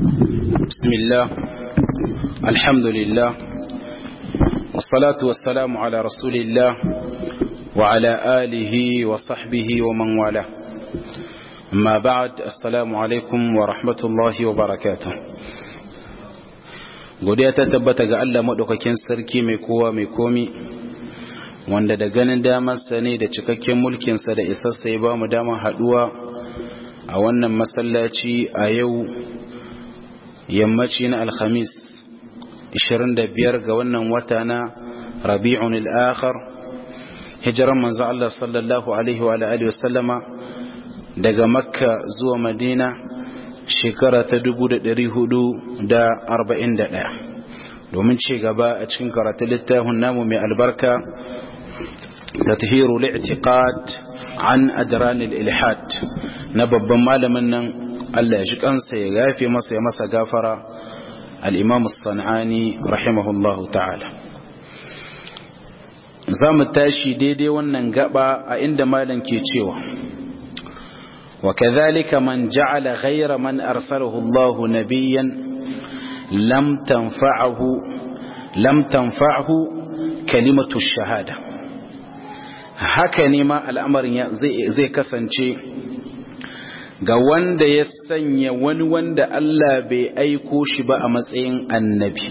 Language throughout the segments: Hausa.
بسم الله الحمد لله والصلاة والسلام على رسول الله وعلى آله وصحبه ومن والاه أما بعد السلام عليكم ورحمة الله وبركاته godiya ta tabbata ga Allah maɗaukakin sarki mai kowa mai komi wanda da ganin damarsa ne da cikakken mulkinsa da isassa ya ba mu damar haɗuwa a wannan masallaci a yau yammaci na alhamis 25 ga wannan wata na rabi'un al'akhar hijiran manzo Allah sallallahu alaihi wa alihi wasallama daga makka zuwa madina shekara ta 441 domin ci gaba a cikin karatun littafin namu mai albarka تطهير الاعتقاد عن أدران الإلحاد نبب مالما ألا يجب أنسى يغافي مصر مصر غافر الإمام الصنعاني رحمه الله تعالى zamu tashi daidai wannan gaba a inda malam ke cewa wa kadhalika man ja'ala ghayra man arsalahu Allah nabiyyan lam tanfa'ahu lam tanfa'hu kalimatu shahada haka ne ma al'amarin zai kasance ga wanda ya sanya wani wanda Allah bai aiko shi ba a matsayin annabi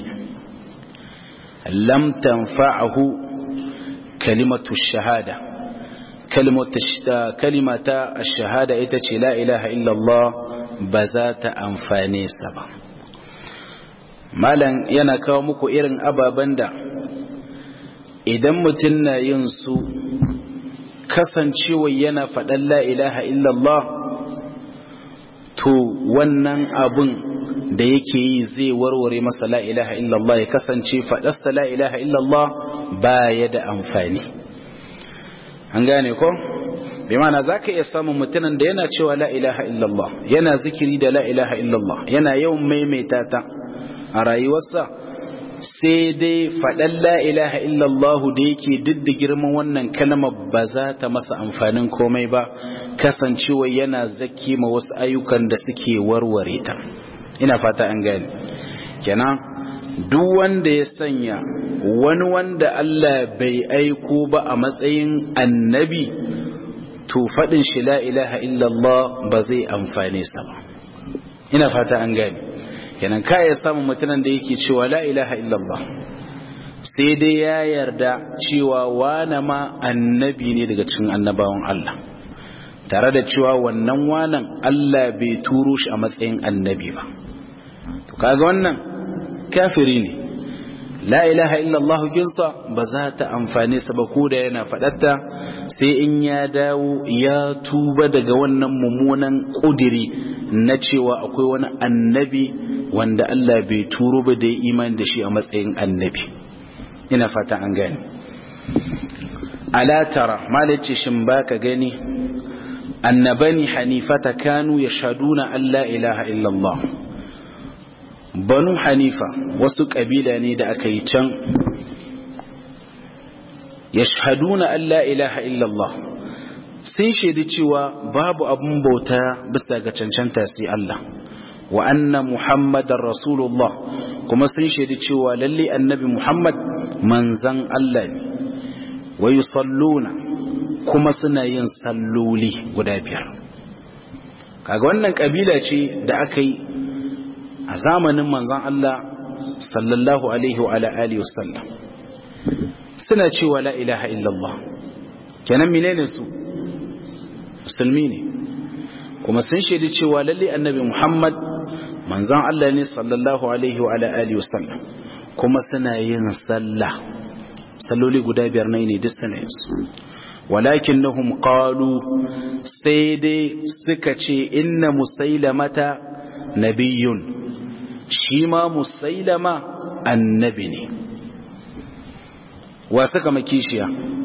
lam tanfa'ahu kalimatu shahada kalimata shahada ita ce la ilaha illallah ba za ta amfane sa ba malam yana kawo muku irin ababen da idan mutum na yin su kasancewa yana faɗan la ilaha illallah to wannan abun da yake yi zai warware masa la ilaha illallah ya kasance faɗarsa la ilaha illallah ba ya da amfani an gane ko bai mana za ka iya samun mutumin da yana cewa la ilaha illallah yana zikiri da la ilaha illallah yana yawan maimaita ta a rayuwarsa sai dai faɗan la'ilaha illallahu da yake duk da girman wannan kalmar ba za ta masa amfanin komai ba kasancewa yana zaki ma wasu ayyukan da suke warware ta ina fata an gani kenan duk wanda ya sanya wani wanda Allah bai aiko ba a matsayin annabi to faɗin shi la'ilaha illallah ba zai amfane sa ba ina fata an gani kenan ka ya samu mutumin da yake cewa la ilaha illallah sai dai ya yarda cewa wane ma annabi ne daga cikin annabawan Allah tare da cewa wannan wanan Allah bai turo shi a matsayin annabi ba to kaga wannan kafiri ne la ilaha illallah kinsa ba za ta amfane sa ba ko da yana fadatta sai in ya dawo ya tuba daga wannan mummunan kudiri na cewa akwai wani annabi wanda Allah bai turo ba da imani da shi a matsayin annabi ina fata an gani ala tara malace shin baka gani annabani hanifata kanu yashhaduna an la ilaha illallah banu hanifa wasu kabila ne da aka yi can yashhaduna an la ilaha illallah sun shaidi cewa babu abun bauta bisa ga cancanta sai Allah wa anna muhammadar rasulullah kuma sun shaidi cewa lalle annabi muhammad manzan Allah ne wa yusalluna kuma suna yin salloli guda biyar kaga wannan kabila ce da aka yi a zamanin manzan Allah sallallahu alaihi wa ala alihi wasallam suna cewa la ilaha illallah kenan menene su musulmi ne kuma sun shaidi cewa lalle annabi muhammad manzan Allah ne sallallahu alaihi wa alihi wasallam kuma suna yin sallah salloli guda biyar ne duk suna yin su walakinnahum qalu sai dai suka ce inna musailamata nabiyyun shi ma musailama annabi ne wa suka makishiya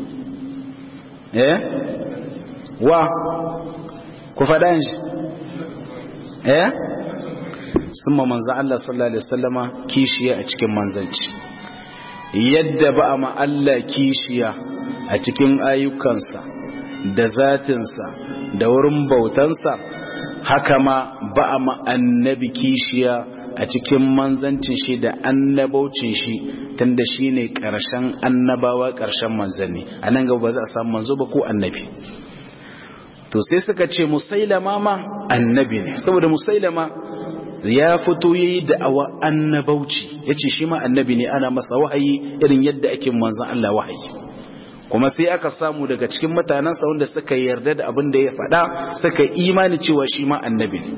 eh wa ku faɗa shi eh sun ma manzan Allah sallallahu Alaihi wasallama kishiya a cikin manzanci yadda ba a Allah kishiya a cikin ayyukansa da zatinsa da wurin bautansa haka ma ba a annabi kishiya a cikin manzancin shi da annabaucin shi tunda shi ne ƙarshen annabawa ƙarshen manzanni a nan gaba ba za a samu manzo ba ko annabi to sai suka ce musailama ma annabi ne saboda musailama ya fito ya yi da'awa annabauci ya ce shi ma annabi ne ana masa wahayi irin yadda ake manzan Allah wahayi kuma sai aka samu daga cikin mutanensa wanda suka yarda da abin da ya faɗa suka imani cewa shi ma annabi ne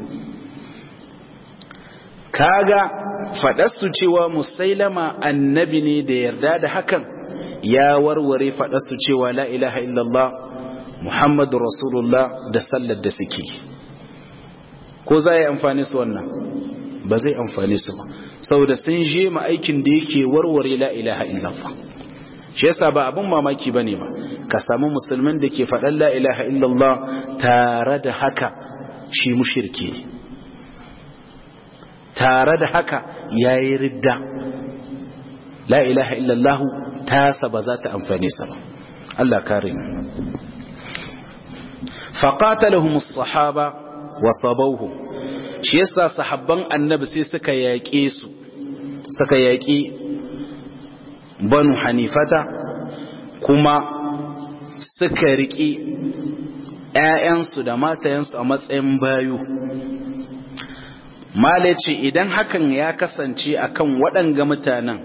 kaga faɗarsu cewa musailama annabi ne da yarda da hakan ya warware faɗarsu cewa la ilaha illallah muhammadu rasulullah da sallar da suke ko za yi amfani su wannan ba zai amfani su ba saboda sun je ma aikin da yake warware la ilaha illallah shi yasa ba abin mamaki bane ba ka samu musulmin da ke faɗan la ilaha illallah tare da haka shi mushriki ne tare da haka yayi ridda la ilaha illallah tasa ba za ta amfane sa ba Allah kare mu faqatalahum as-sahaba wa sabawhum shi yasa sahabban annabi sai suka yaƙe su suka yaƙi banu hanifata kuma suka riƙi ‘ya'yansu da matayensu a matsayin bayu male ce idan hakan ya kasance akan waɗanga mutanen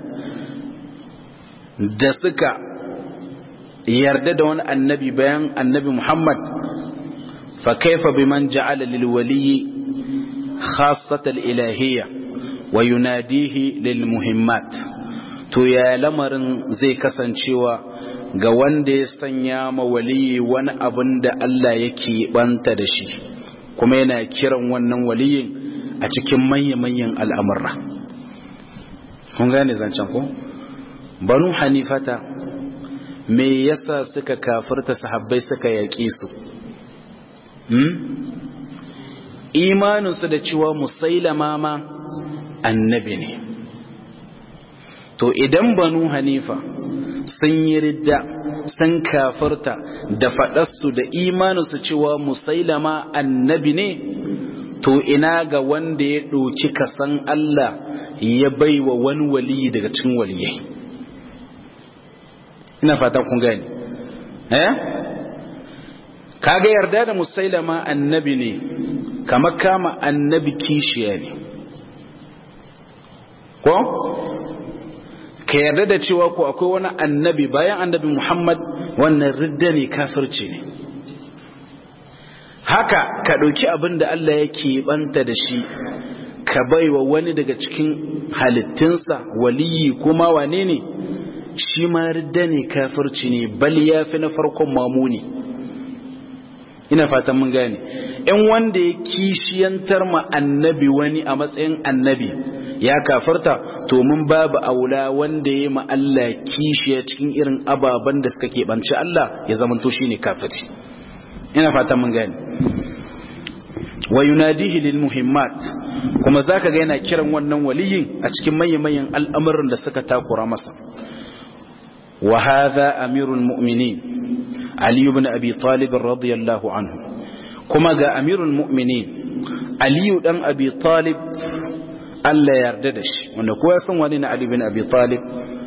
da suka yarda da wani annabi bayan annabi muhammad fa kaifa biman ja'ala lil waliyyi khassatal ilahiyya wa yunadihi lil muhimmat to ya lamarin zai kasancewa ga wanda ya sanya ma waliyi wani abin da Allah yake banta da shi kuma yana kiran wannan waliyin a cikin manya-manyan al'amurra kun gane zancen ko banu hanifata me yasa suka kafirta sahabbai suka yaƙe su imaninsu da cewa musailama ma annabi ne to idan banu hanifa sun yi ridda sun kafirta da faɗarsu da imaninsu cewa musailama annabi ne to ina ga wanda ya ɗauki kasan Allah ya bai wa wani waliyi daga cikin waliyai ina fatan kun gani eh kaga yarda da musailama annabi ne kamar kama annabi kishiya ne ko ka yarda da cewa ko akwai wani annabi bayan annabi Muhammad wannan ridda ne kafirci ne haka ka ɗauki abin da Allah yake banta da shi ka baiwa wani daga cikin halittinsa waliyi kuma wane ne shi ma ridda ne kafirci ne bal ya fi na farkon mamuni ina fatan mun gane in wanda ya kishiyantar ma annabi wani a matsayin annabi ya kafarta to mun babu aula wanda ya ma Allah kishiya cikin irin ababen da suka keɓanci Allah ya zamanto shi ne kafiri ina fatan mun gane wa yunadihi lil muhimmat kuma zaka ga yana kiran wannan waliyin a cikin manyan al'amuran da suka takura masa wa hadha amirul mu'minin Ali ibn Abi Talib radiyallahu anhu kuma ga amirul mu'minin Ali dan Abi Talib Allah ya yarda da shi wanda kowa san wani na Ali ibn Abi Talib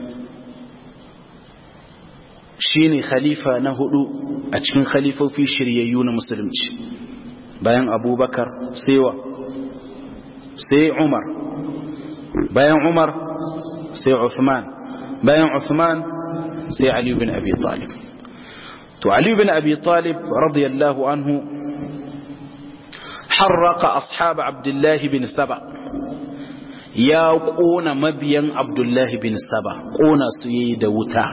shine khalifa na hudu a cikin khalifofi shiryayyu na musulunci bayan Abubakar sai wa sai Umar bayan Umar sai Uthman bayan Uthman sai Ali ibn Abi Talib to Ali bin Abi Talib radiyallahu anhu harraka ashab Abdullah bin Saba ya kona mabiyan Abdullah bin Saba kona su yayi da wuta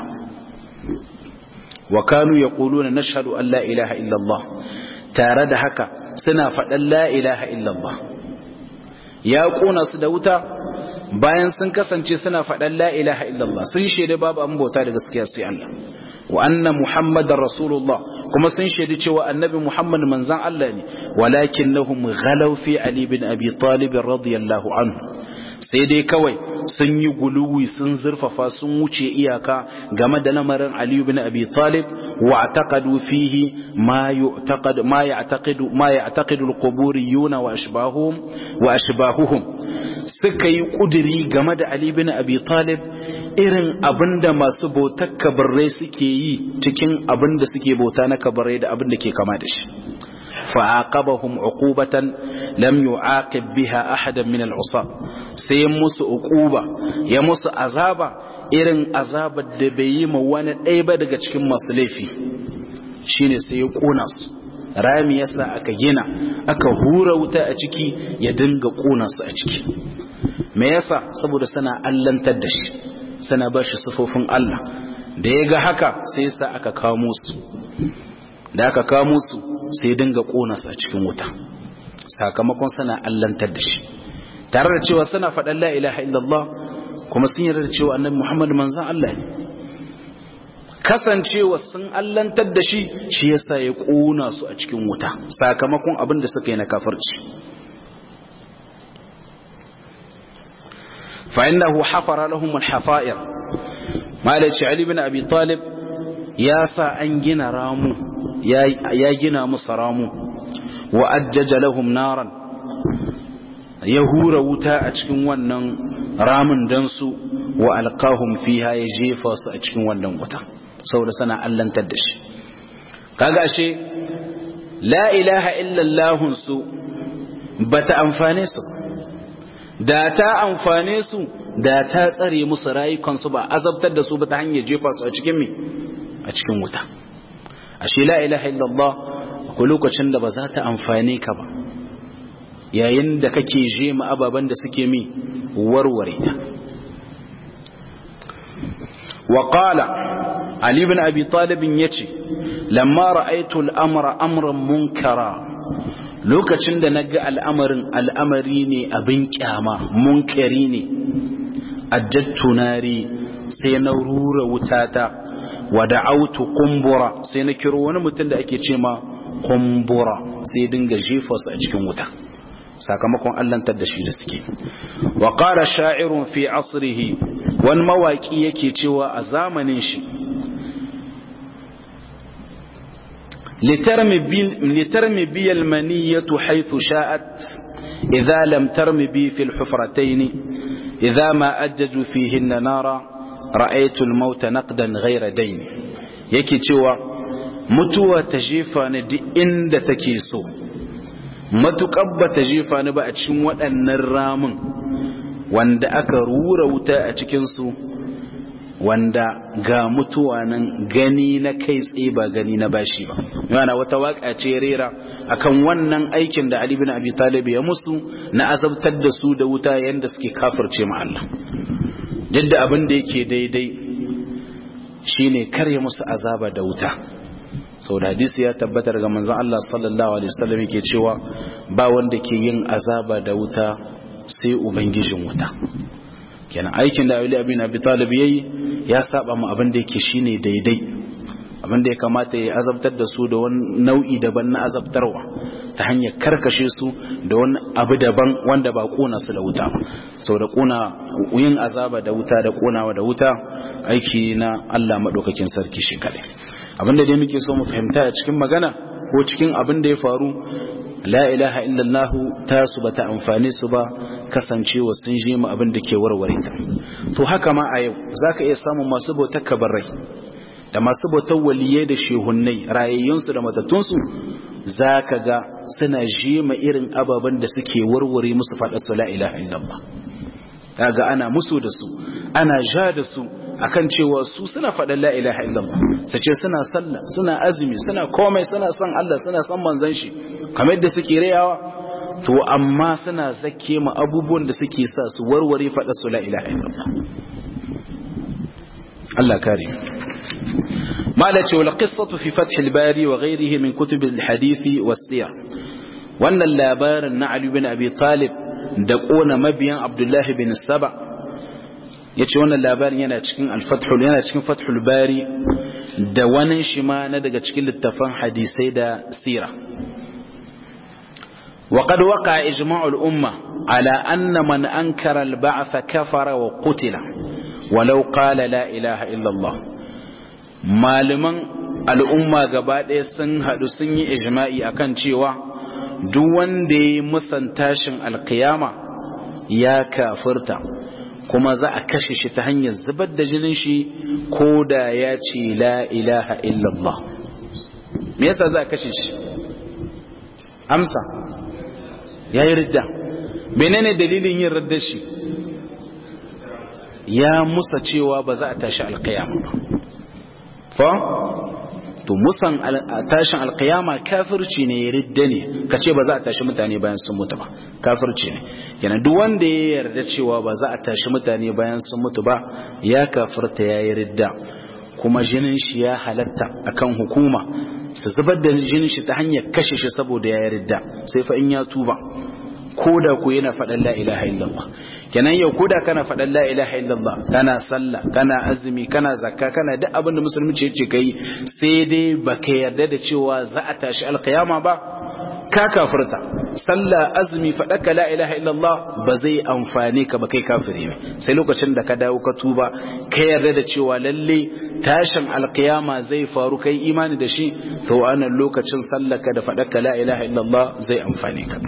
wa kanu yaquluna nashhadu an la ilaha illa Allah tare da haka suna faɗan la ilaha illa Allah ya kona su da wuta bayan sun kasance suna faɗan la ilaha illa Allah sun shaida babu an bauta da gaskiya sai Allah wa anna muhammadar rasulullah kuma sun shaidi cewa annabi muhammad manzan Allah ne walakinnahum ghalaw fi ali bin abi talib radiyallahu anhu sai dai kawai sun yi guluwi sun zurfafa sun wuce iyaka game da lamarin ali bin abi talib wa taqadu fihi ma yu'taqad ma ya'taqidu ma ya'taqidu al-quburiyuna wa ashbahuhum wa ashbahuhum suka yi ƙudiri game da Ali bin Abi Talib irin abinda masu bautar kabarai suke yi cikin abinda suke bauta na kabarai da abinda ke kama da shi fa'aqabahum uqubatan lam yu'aqib biha ahadan min al'usab sai musu uquba ya musu azaba irin azabar da bai yi ma wani ɗaya ba daga cikin masu laifi shine sai ya kona su rami yasa aka gina aka hura wuta a ciki ya dinga kona su a ciki me yasa saboda suna allantar da shi suna ba shi sufofin Allah da ya ga haka sai yasa aka kamo su da aka kamo su sai dinga kona su a cikin wuta sakamakon suna allantar da shi tare da cewa suna faɗan la ilaha illallah kuma sun yarda da cewa annabi Muhammad manzon Allah ne kasancewa sun allantar da shi shi yasa ya kona su a cikin wuta sakamakon abin da suka yi na kafirci fa innahu hafara lahum al-hafa'ir malaci ali bin abi talib ya sa an gina ramu ya gina musu ramu wa ajjaja lahum naran ya hura wuta a cikin wannan ramin dan su wa alqahum fiha ya jefa su a cikin wannan wuta saboda sana allantar da shi kaga ashe la ilaha illallah su bata amfane su da ta amfane su da ta tsare musu rayukansu ba azabtar da su ba ta hanyar jefa su a cikin me a cikin wuta ashe la ilaha illallah akwai lokacin da ba za ta amfane ka ba yayin da kake je ma ababen da suke mi warware ta وقال علي بن أبي طالب يتي لما رأيت الأمر أمرا منكرا lokacin da na ga al'amarin al'amari ne abin kyama munkari ne ajattunari sai na rura wutata wa da'autu kumbura sai na kiro wani mutum da ake ce ma kumbura sai dinga jefa su a cikin wuta sakamakon allantar da shi da suke wa qala sha'irun fi asrihi wani mawaki yake cewa a zamanin shi litarmi bi almaniyatu haythu sha'at idza lam tarmi bi fil hufratayn idza ma ajjaju fihinna nara ra'aytu al-mauta naqdan ghayra dayn yake cewa mutuwa ta jefa ni duk inda take so matuƙar ba ta jefa ni ba a cikin waɗannan ramin wanda aka rura wuta a cikinsu wanda ga mutuwa nan gani na kai tsaye ba gani na bashi ba yana wata waka ce rera akan wannan aikin da Ali bin Abi Talib ya musu na azabtar da su da wuta yanda suke kafirce ma Allah duk abin da yake daidai shine kare musu azaba da wuta sau da hadisi ya tabbatar ga manzon Allah sallallahu alaihi wasallam yake cewa ba wanda ke yin azaba da wuta sai ubangijin wuta kenan aikin da Ali bin Abi Talib yayi ya saba mu abin da yake shine daidai abin da ya kamata ya azabtar da su da wani nau'i daban na azabtarwa ta hanyar karkashe su da wani abu daban wanda ba kona su da wuta sau da kona yin azaba da wuta da konawa da wuta aiki na Allah madaukakin sarki shi kadai abin da dai muke so mu fahimta a cikin magana ko cikin abin da ya faru la ilaha illallah ta su bata amfane su ba kasancewa sun je mu abin da ke warware ta to haka ma a yau zaka iya samun masu bautar kabarai da masu bautar waliyai da shehunnai rayayyunsu da matattunsu zaka ga suna je ma irin ababen da suke warware musu faɗa su la ilaha illallah kaga ana musu da su ana ja da su akan cewa su suna faɗin la ilaha illallah su ce suna sallah suna azumi suna komai suna son Allah suna son manzon shi kamar yadda suke rayawa to amma suna zake ma abubuwan da suke sa su warware faɗa su la ilaha illallah Allah kare mala ce wal qissatu fi fath al bari wa ghayrihi min kutub al hadith was siyar wannan labarin na Ali bin Abi Talib da kona mabiyan Abdullah bin Saba yace wannan labarin yana cikin al-fathul yana cikin fathul bari da wani shi ma na daga cikin littafan hadisai da sira وقد وقع إجماع الأمة على أن من أنكر البعث كفر وقتل ولو قال لا إله إلا الله malaman al'umma gaba ɗaya sun haɗu sun yi ijma'i akan cewa duk wanda ya yi musan tashin alkiyama ya kafirta kuma za a kashe shi ta hanyar zubar da jinin shi ko da ya ce la ilaha illallah me yasa za a kashe shi amsa ya yi ridda menene dalilin yin ridda shi ya musa cewa ba za a tashi alkiyama ba fa to musan tashin alkiyama kafirci ne ya ridda ne ka ce ba za a tashi mutane bayan sun mutu ba kafirci ne yana duk wanda ya yarda cewa ba za a tashi mutane bayan sun mutu ba ya kafirta ya yi ridda kuma jinin shi ya halatta akan hukuma su zubar da jinin shi ta hanyar kashe shi saboda ya yi ridda sai fa in ya tuba ko da ku yana faɗan la ilaha illallah kenan yau ko da kana faɗan la ilaha illallah kana sallah kana azumi kana zakka kana duk abin da musulunci yace kai sai dai baka yarda da cewa za a tashi alqiyama ba ka kafirta sallah azumi faɗaka la ilaha illallah ba zai amfane ka ba kai kafiri ne sai lokacin da ka dawo ka tuba ka yarda da cewa lalle tashin alqiyama zai faru kai imani da shi to anan lokacin sallaka da faɗaka la ilaha illallah zai amfane ka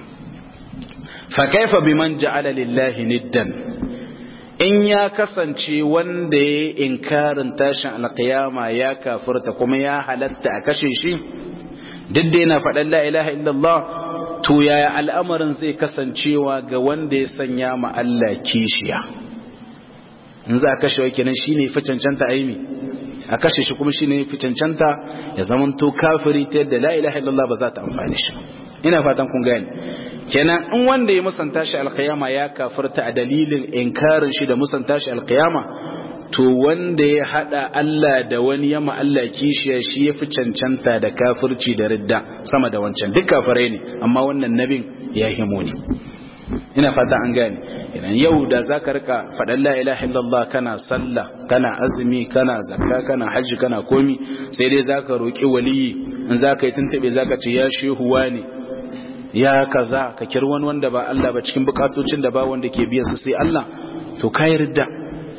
fakaifa biman ja'ala lillahi niddan in ya kasance wanda ya inkarin tashin alqiyama ya kafirta kuma ya halatta a kashe shi duk da yana faɗan la ilaha illallah to yaya al'amarin zai kasancewa ga wanda ya sanya ma Allah kishiya in za a kashe wa kenan shine fi cancanta aimi a kashe shi kuma shine fi cancanta ya zamanto kafiri ta yadda la ilaha illallah ba za ta amfani shi ina fatan kun gane kenan in wanda ya musanta shi alkiyama ya kafirta a dalilin inkarin shi da musanta shi alkiyama to wanda ya hada Allah da wani yama Allah kishiya shi ya fi cancanta da kafirci da ridda sama da wancan duk kafirai ne amma wannan nabin ya himo ne ina fata an gane idan yau da zaka rika faɗan la ilaha illallah kana sallah kana azumi kana zakka kana hajji kana komi sai dai zaka roki waliyi in zaka yi tuntube zaka ce ya shehu wani ya kaza ka kir wani wanda ba Allah ba cikin bukatocin da ba wanda ke biyan su sai Allah to kai ridda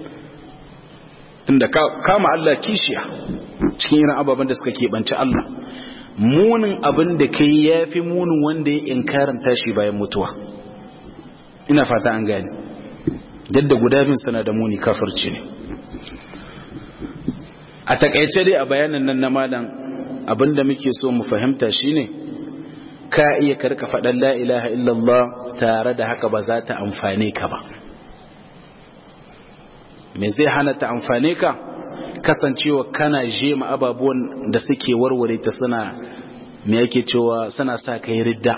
tunda kama Allah kishiya cikin irin ababen da suka keɓance Allah munin abin da kai ya fi munin wanda ya inkarin tashi bayan mutuwa ina fata an gani yadda guda bin sana da muni kafirci ne a takaice dai a bayanan nan na malam abin da muke so mu fahimta shine ka iya karka faɗan la ilaha illallah tare da haka ba za ta amfane ka ba me zai hana ta amfane ka kasancewa kana jema ababuwan da suke warware ta suna me yake cewa suna sa ka yi ridda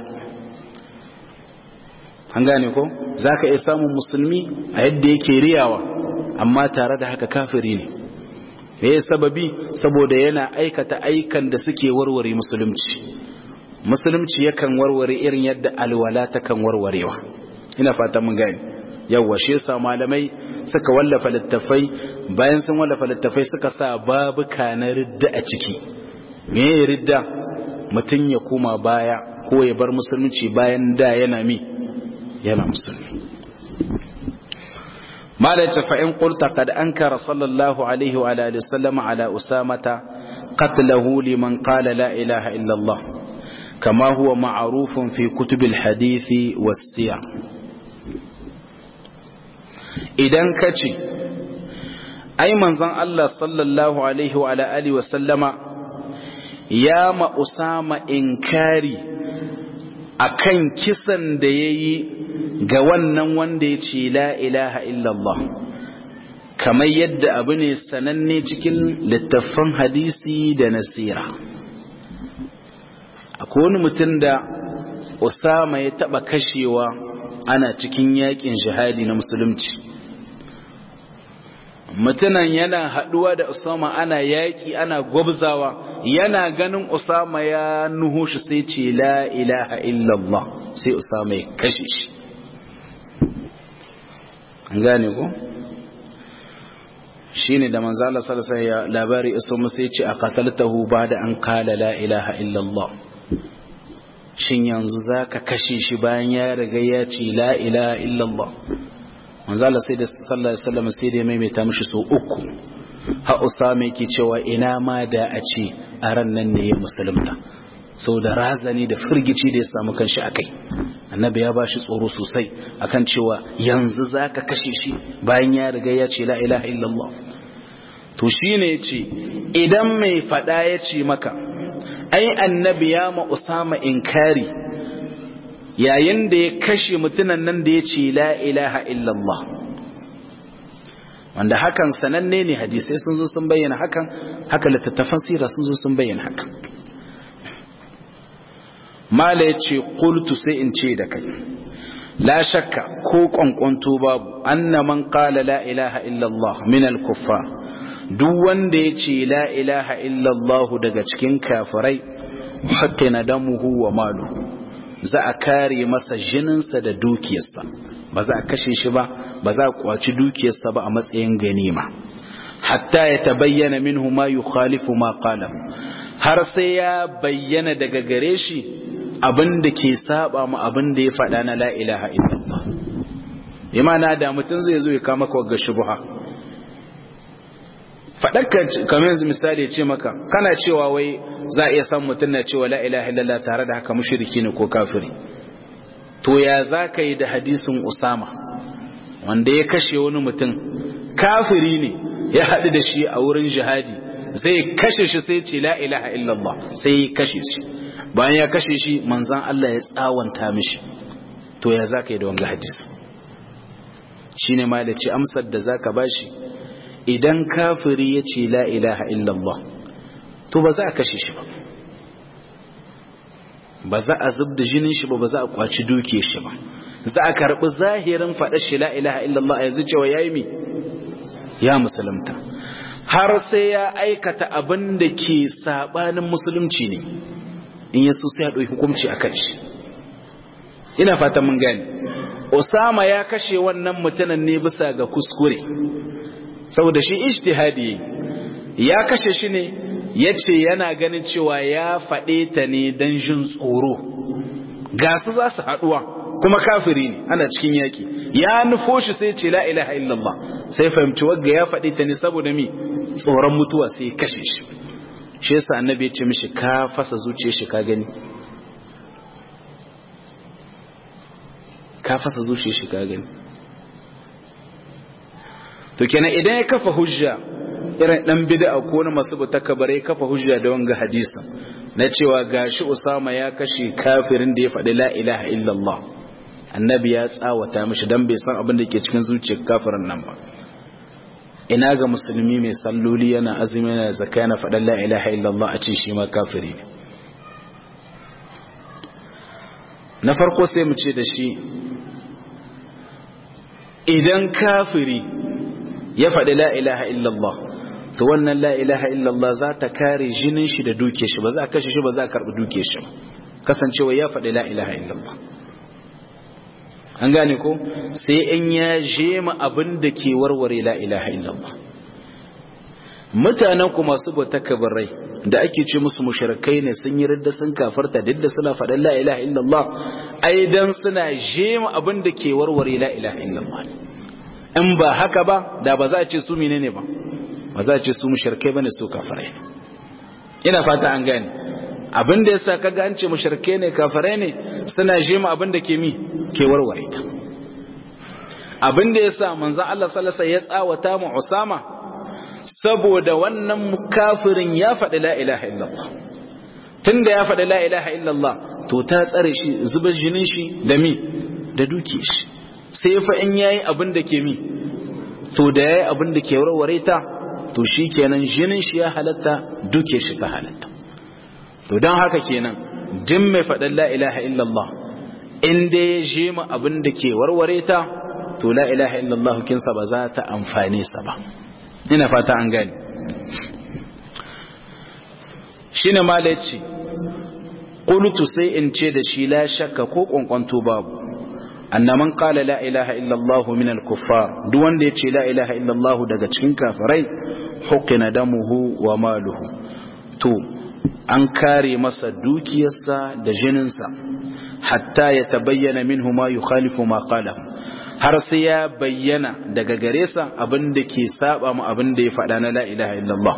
an gane ko za ka iya samun musulmi a yadda yake riyawa amma tare da haka kafiri ne me ya sababi saboda yana aikata aikan da suke warware musulunci musulunci yakan warware irin yadda alwala ta kan warwarewa ina fata mun gane yawwa shi yasa malamai suka wallafa littafai bayan sun wallafa littafai suka sa babuka na ridda a ciki me ya ridda mutum ya koma baya ko ya bar musulunci bayan da yana mi yana musulmi malaita fa in qulta qad ankara sallallahu alaihi wa alihi wasallam ala usamata qatlahu liman qala la ilaha illa allah kama huwa ma'rufun fi kutubil hadithi was siyar idan ka ce ai manzon Allah sallallahu alaihi wa alihi wa sallama ya ma Usama inkari akan kisan da yayi ga wannan wanda ya ce la ilaha illallah kamar yadda abu ne sananne cikin littattafan hadisi da nasira akwai wani mutum da Usama ya taba kashewa ana cikin yakin jihadi na musulunci mutunan yana haduwa da Usama ana yaki ana gwabzawa yana ganin Usama ya nuhu shi sai ce la ilaha illallah sai Usama ya kashe shi an gane ko shine da manzo Allah sallallahu alaihi wasallam labari iso musu yace a qataltahu ba'da an qala la ilaha illallah shin yanzu zaka kashe shi bayan ya riga ya ce la ilaha illallah manzo Allah sai da sallallahu alaihi wasallam sai da maimaita mishi so uku ha usama yake cewa ina ma da a ce a ran nan ne ya musulunta saboda razani da firgici da ya samu kanshi akai annabi ya bashi tsoro sosai akan cewa yanzu zaka kashe shi bayan ya riga ya ce la ilaha illallah to shine yace idan mai fada yace maka ai annabi ya ma usama inkari yayin da ya kashe mutunan nan da ya ce la ilaha illallah wanda hakan sananne ne hadisai sun zo sun bayyana hakan haka littattafan sira sun zo sun bayyana hakan mala ya ce kultu sai in ce da kai la shakka ko kwankwanto babu anna man qala la ilaha illallah min al-kuffar duk wanda ya ce la ilaha illallah daga cikin kafirai hatta na damuhu wa maluhu za a kare masa jininsa da dukiyarsa ba za a kashe shi ba ba za a kwaci dukiyarsa ba a matsayin ganima hatta ya tabayyana minhu ma yukhalifu ma qala har sai ya bayyana daga gare shi abin da ke saba mu abin da ya faɗa na la ilaha illallah imana da mutum zai zo ya kama ka ga shubha faɗarka kamar yanzu misali ce maka kana cewa wai za a iya san mutum na cewa la ilaha illallah tare da haka mushriki ne ko kafiri to ya za ka yi da hadisin usama wanda ya kashe wani mutum kafiri ne ya haɗu da shi a wurin jihadi zai kashe shi sai ce la ilaha illallah sai ya kashe shi bayan ya kashe shi manzan Allah ya tsawanta mishi to ya za ka yi da wanga hadisi shi ne ma da ce amsar da za ka bashi idan kafiri ya ce la ilaha illallah to ba za a kashe shi ba ba za a zub da jinin shi ba ba za a kwaci duke shi ba za a karbi zahirin faɗar shi la ilaha illallah a yanzu cewa ya yi mi ya musulunta har sai ya aikata abin da ke sabanin musulunci ne in yaso sai ya ɗauki hukunci a kan shi ina fatan mun gani Osama ya kashe wannan mutumin ne bisa ga kuskure saboda shi ijtihadi ya kashe shi ne yace yana ganin cewa ya faɗe ta ne dan jin tsoro ga su za su haɗuwa kuma kafiri ne ana cikin yaki ya nufo shi sai ce la ilaha illallah sai fahimci wagga ya faɗe ta ne saboda mi tsoron mutuwa sai ya kashe shi shi yasa annabi ya ce mishi ka fasa zuciyar shi ka gani ka fasa zuciyar shi ka gani to kenan idan ya kafa hujja irin dan bid'a ko wani masu takabare ya kafa hujja da wanga hadisin na cewa gashi Usama ya kashe kafirin da ya faɗi la ilaha illallah annabi ya tsawata mishi dan bai san abin da ke cikin zuciyar kafirin nan ba ina ga musulmi mai salloli yana azumi yana zakka yana faɗan la ilaha illallah a ce shi ma kafiri ne na farko sai mu ce da shi idan kafiri ya faɗi la ilaha illallah to wannan la ilaha illallah za ta kare jinin shi da duke shi ba za a kashe shi ba za a karɓi duke shi ba kasancewa ya faɗi la ilaha illallah an gane ko sai in ya jema abin da ke warware la ilaha illallah mutanen ku masu bauta kabarai da ake ce musu mushrikai ne sun yi ridda sun kafarta duk da suna faɗin la ilaha illallah ai dan suna jema abin da ke warware la ilaha illallah in ba haka ba da ba za a ce su menene ba ba za a ce su mushrikai bane su kafirai ne ina fata an gane abin da yasa kaga an ce mushrikai ne kafirai ne suna jema abin da ke mi ke warware ta abin da yasa manzon Allah sallallahu alaihi wasallam ya tsawata mu Usama saboda wannan kafirin ya faɗi la ilaha illallah tunda ya faɗi la ilaha illallah to ta tsare shi zubar jinin shi da mi da duke shi sai fa in yayi abin da ke mi to da yayi abin da ke warware ta to shikenan jinin shi ya halatta duke shi ta halatta to don haka kenan din mai faɗin la ilaha illallah in dai ya je mu abin da ke warware ta to la ilaha illallah kinsa ba za ta amfane sa ba ina fata an gani shine malaci qultu sai in ce da shi la shakka ko kwankwanto babu anna man qala la ilaha illa Allah min al-kuffar duk wanda yace la ilaha illa Allah daga cikin kafirai hukina damuhu wa maluhu to an kare masa dukiyarsa da jininsa hatta ya tabayyana minhu ma yukhalifu ma qala har sai ya bayyana daga gare sa abin da ke saba mu abin da ya faɗa na la ilaha illa Allah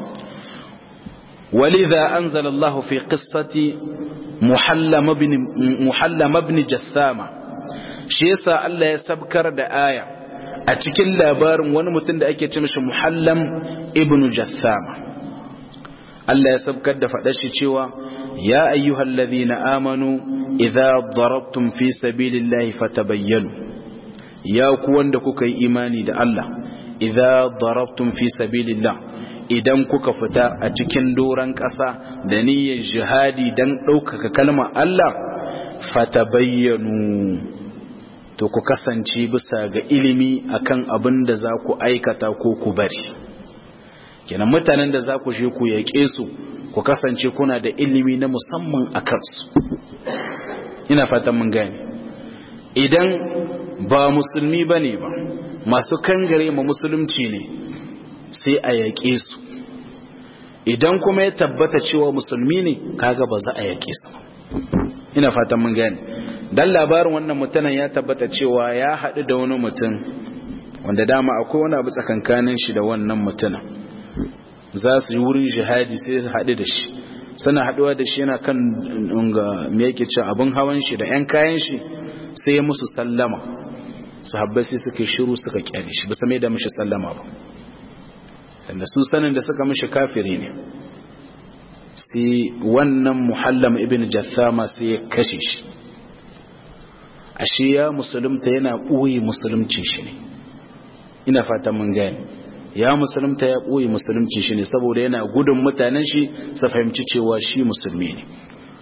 ولذا أنزل الله في قصة محلم بن, محلم بن جثامة shi yasa Allah ya sabkar da aya a cikin labarin wani mutum da ake ce mishi muhallam ibnu jathama Allah ya sabkar da faɗar shi cewa ya ayyuhal ladhina amanu idza darabtum fi sabilillahi fatabayyanu ya ku wanda kuka yi imani da Allah idza darabtum fi sabilillah idan kuka fita a cikin doran ƙasa da niyyar jihadi dan ɗaukaka kalmar Allah fatabayyanu to ku kasance bisa ga ilimi akan abin da za ku aikata ko ku bari kenan mutanen da za ku je ku yaƙe su ku kasance kuna da ilimi na musamman a kansu ina fatan mun gane idan ba musulmi ba ne ba masu kangare ma musulunci ne sai a yaƙe su idan kuma ya tabbata cewa musulmi ne kaga ba za a yaƙe su ina fatan mun gane dan labarin wannan mutumin ya tabbata cewa ya haɗu da wani mutum wanda dama akwai wani abu tsakankanin shi da wannan mutumin za su yi wurin jihadi sai su haɗu da shi suna haɗuwa da shi yana kan me yake ce abin hawan shi da 'yan kayan shi sai ya musu sallama sahabbai sai suka shiru suka kyale shi bisa mai da mishi sallama ba tunda su sanin da suka mishi kafiri ne sai wannan muhallam ibn jathama sai ya kashe shi ashe ya musulunta yana ɓoye musulunci shi ne ina fatan mun gani ya musulunta ya ɓoye musulunci shi ne saboda yana gudun mutanen shi su fahimci cewa shi musulmi ne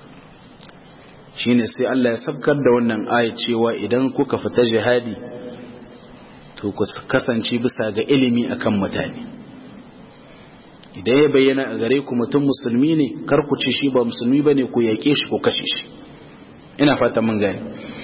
shine sai Allah ya sabkar da wannan aya cewa idan kuka fita jihadi to ku kasance bisa ga ilimi akan mutane idan ya bayyana a gare ku mutum musulmi ne kar ku ce shi ba musulmi bane ku yake shi ko kashe shi ina fata mun gane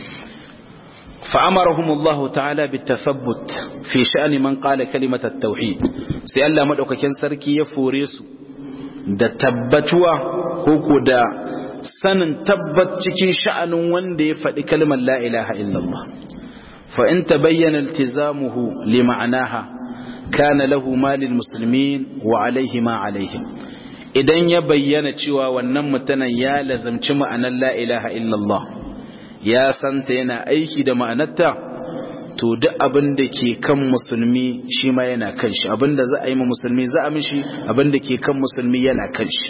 فأمرهم الله تعالى بالتثبت في شأن من قال كلمة التوحيد سي الله مدوكاكين سركي يفوريسو da tabbatuwa ko da sanin tabbat cikin sha'anin wanda ya faɗi kalmar la ilaha illallah fa in tabayyana iltizamuhu li ma'anaha kana lahu malil muslimin wa alaihi ma alaihim idan ya bayyana cewa wannan mutanen ya lazamci ma'anar la ilaha illallah ya santa yana aiki da ma'anarta to duk abin da ke kan musulmi shi ma yana kan shi abin da za a yi ma musulmi za a mishi abin da ke kan musulmi yana kan shi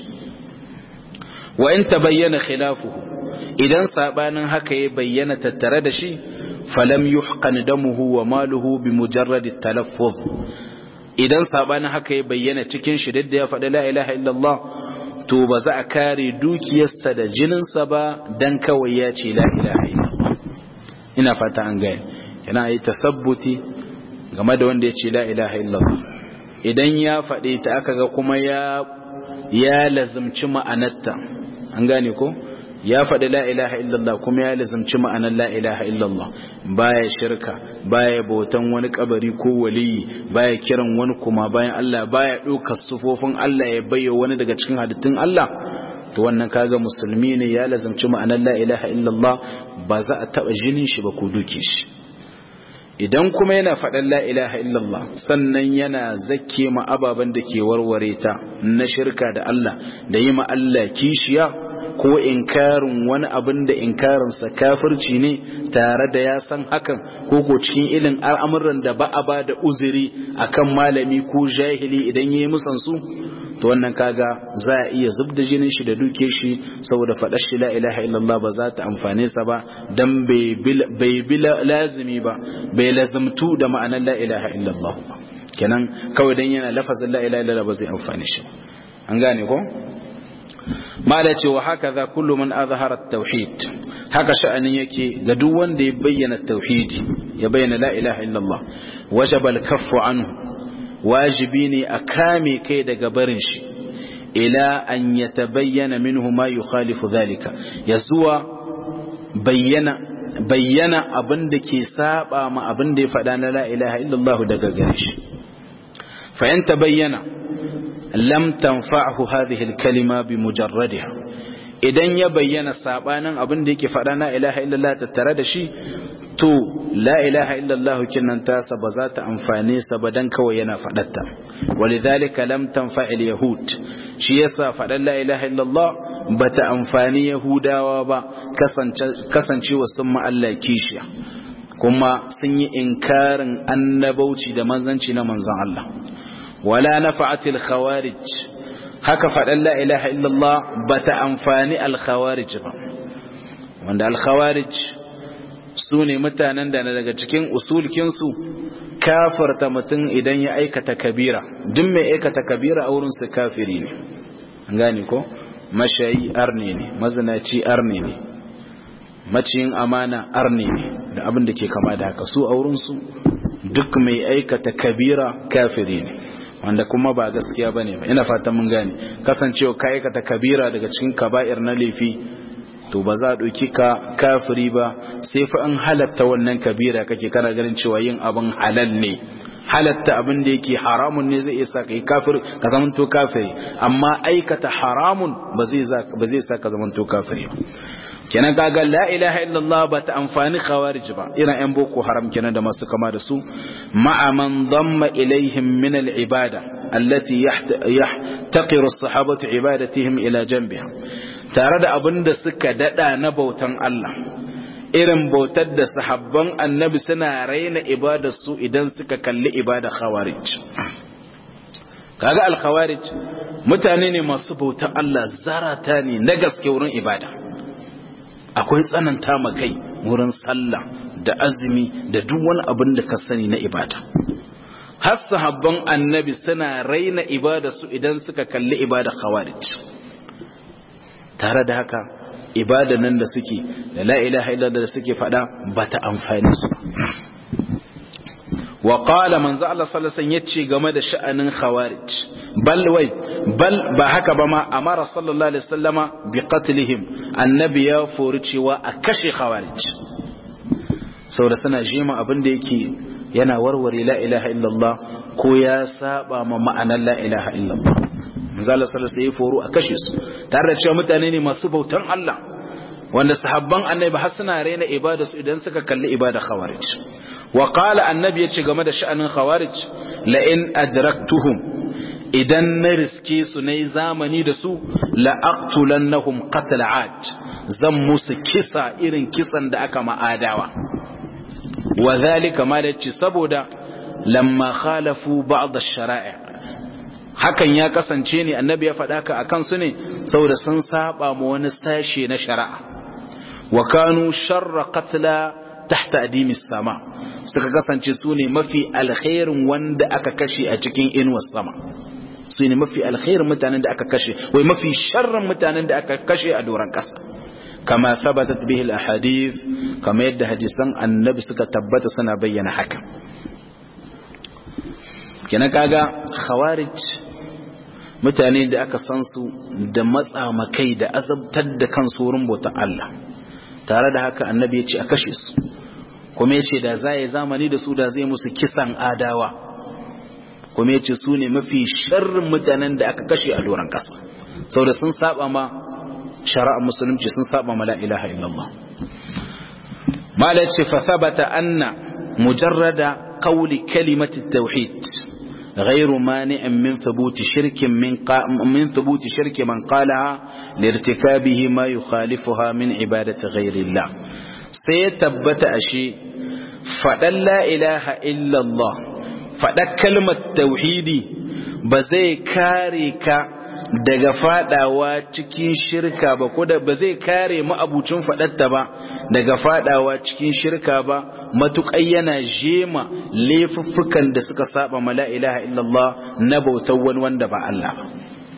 wa in tabayyana khilafuhu idan sabanin haka ya bayyana tattare da shi falam yuhqan damuhu wa maluhu bi mujarrad talaffuz idan sabanin haka ya bayyana cikin shi da ya faɗi la ilaha illallah to ba za a kare dukiyarsa da jininsa ba dan kawai ya ce la ilaha illallah ina fata an gaya yana yi tasabbuti game da wanda ya ce la ilaha illallah idan ya faɗi ta aka ga kuma ya ya lazimci ma'anarta an gane ko ya faɗi la ilaha illallah kuma ya lazimci ma'anar la ilaha illallah baya shirka baya bautan wani kabari ko waliyi baya kiran wani kuma bayan Allah baya ɗaukar sufofin Allah ya bayyo wani daga cikin halittun Allah to wannan kaga musulmi ne ya lazimci ma'anar la ilaha illallah ba za a taɓa jinin shi ba ko duke shi idan kuma yana faɗan la ilaha illallah sannan yana zakke ma ababen da ke warware ta na shirka da Allah da yi ma Allah kishiya ko inkarin wani abin da inkarinsa kafirci ne tare da ya san hakan ko ko cikin ilin al'amuran da ba a ba da uzuri akan malami ko jahili idan ya yi musansu to wannan kaga za a iya zub da jinin shi da duke shi saboda faɗar shi la ilaha illallah ba za ta amfane sa ba dan bai bi lazimi ba bai lazimtu da ma'anar la ilaha illallah ba kenan kawai dan yana lafazin la ilaha illallah ba zai amfane shi an gane ko mala ce wa haka za kullu man azhara tauhid haka sha'anin yake ga duk wanda ya bayyana tauhidi ya bayyana la ilaha illallah wajaba al-kaffu anhu wajibi ne a kame kai daga barin shi ila an yatabayyana minhu ma yukhalifu dhalika ya zuwa bayyana bayyana abin da ke saba ma abin da ya faɗa na la ilaha illallah daga gare shi fa in tabayyana lam tanfa'hu hadhihi al-kalima bi mujarradiha idan ya bayyana sabanin abin da yake faɗa na ilaha illallah tattare da shi to la ilaha illallah kinnan tasa ba za ta amfane sa ba dan kawai yana faɗatta walidhalika lam tanfa'il yahud shi yasa faɗan la ilaha illallah bata amfani yahudawa ba kasancewa sun ma Allah kishiya kuma sun yi inkarin annabauci da manzanci na manzan Allah wala nafa'atil khawarij haka faɗan la ilaha illallah bata amfani al khawarij ba wanda al khawarij su ne mutanen da daga cikin usulkinsu kafarta mutum idan ya aikata kabira duk mai aikata kabira a wurinsu kafiri ne gani ko mashayi arne ne mazinaci arne ne maciyin amana arne ne da abin da ke kama da haka su a wurinsu duk mai aikata kabira kafiri ne wanda kuma ba gaskiya ba ne ba ina fata mun gane kasancewa ka aikata kabira daga cikin kaba'ir na laifi to ba za a ɗauki ka kafiri ba sai fa an halatta wannan kabira kake kana ganin cewa yin abin halal ne halatta abin da yake haramun ne zai isa kai kafir ka zamanto kafiri amma aikata haramun ba zai sa ka zamanto kafiri ba kenan kaga la ilaha illallah ba ta amfani khawarij ba ina yan boko haram kenan da masu kama da su ma'a man damma ilaihim min al-ibada allati yahtaqiru as-sahabatu ibadatihim ila janbiha tare da abin da suka dada na bautan Allah irin bautar da sahabban annabi suna raina ibadarsu idan suka kalli ibada khawarij kaga al-khawarij mutane ne masu bautar Allah zarata ne na gaske wurin ibada akwai tsananta ma kai wurin sallah da azumi da duk wani abin da ka sani na ibada har sahabban annabi suna raina ibadarsu idan suka kalli ibada khawarij tare da haka ibada nan da suke da la ilaha illallah da suke fada bata amfani su wa qala manzo Allah sallallahu alaihi wasallam yace game da sha'anin khawarij bal wai bal ba haka ba ma amara sallallahu alaihi wasallama bi qatlihim annabi ya fori cewa a kashe khawarij saboda suna jima abin da yake yana warware la ilaha illallah ko ya saba ma ma'anar la ilaha illallah manzala sallallahu alaihi foro a kashe su tare da cewa mutane ne masu bautan Allah wanda sahabban annabi har suna raina ibada su idan suka kalli ibada khawarij wa qala annabi yace game da sha'anin khawarij la in adraktuhum idan na riske su nayi zamani da su la aqtulannahum qatl ad zan musu kisa irin kisan da aka ma'adawa wa zalika ma da saboda lamma khalafu ba'd ash-shara'i' hakan ya kasance ne annabi ya faɗa ka akan su ne saboda sun saba ma wani sashe na shari'a wa kanu sharra qatla tahta adimis sama suka kasance su ne mafi alkhairin wanda aka kashe a cikin inuwar sama su ne mafi alkhairin mutanen da aka kashe wai mafi sharrin mutanen da aka kashe a doron ƙasa kama thabatat bihi al-ahadith kama yadda hadisan annabi suka tabbata suna bayyana haka kina kaga khawarij mutane da aka san su da matsa makai da azabtar da kansu wurin bautan Allah tare da haka annabi ya ce a kashe su kuma ya ce da za yi zamani da su da zai musu kisan adawa kuma ya ce su ne mafi sharrin mutanen da aka kashe a doron ƙasa sau da sun saba ma shari'ar musulunci sun saba ma la ilaha illallah malaci fa sabata anna mujarrada qawli kalimati tauhid غير مانع من ثبوت شرك من قا من ثبوت شرك من قالها لارتكابه ما يخالفها من عبادة غير الله سيتبت أشي فدل لا إله إلا الله فدل كلمة توحيدي بزي كاريك daga fadawa cikin shirka ba ko da ba zai kare ma'abucin fadatta ba daga fadawa cikin shirka ba matuƙai yana jema laifuffukan da suka saba ma la ilaha illallah na bautar wani wanda ba Allah ba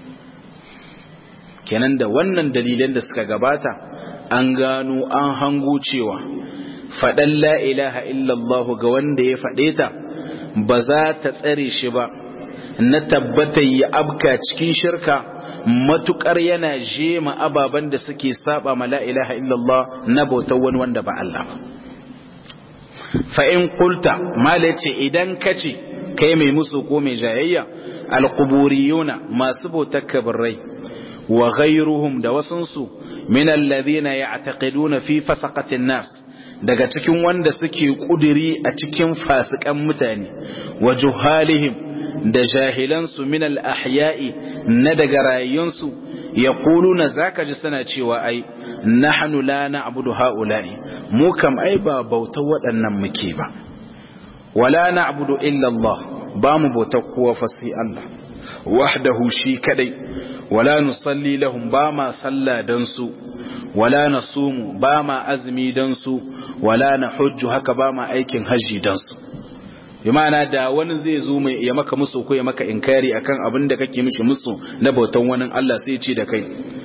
kenan da wannan dalilan da suka gabata an gano an hango cewa faɗan la ilaha illallah ga wanda ya faɗe ta ba za ta tsare shi ba na tabbata ya abka cikin shirka matukar yana jema ababen da suke saba ma la ilaha illallah na bautar wani wanda ba Allah ba fa in qulta mala ce idan kace kai mai musu ko mai jayayya alquburiyuna masu bautar kabirai wa ghayruhum da wasunsu min alladhina ya'taqiduna fi fasaqatin nas daga cikin wanda suke kudiri a cikin fasikan mutane wa juhalihim da jahilansu min al-ahya'i na daga rayuwansu yaquluna zaka ji suna cewa ai nahnu la na'budu haula'i mu kam ai ba bautar waɗannan muke ba wala na'budu illa Allah ba mu bautar kowa fa sai Allah wahdahu shi kadai wala nusalli lahum ba ma salla dan su wala nasumu ba ma azumi dan su wala nahujju haka ba ma aikin haji dan su imana da wani zai zo mai ya maka musu ko ya maka inkari akan abin da kake mishi musu na bautan wani Allah sai ce da kai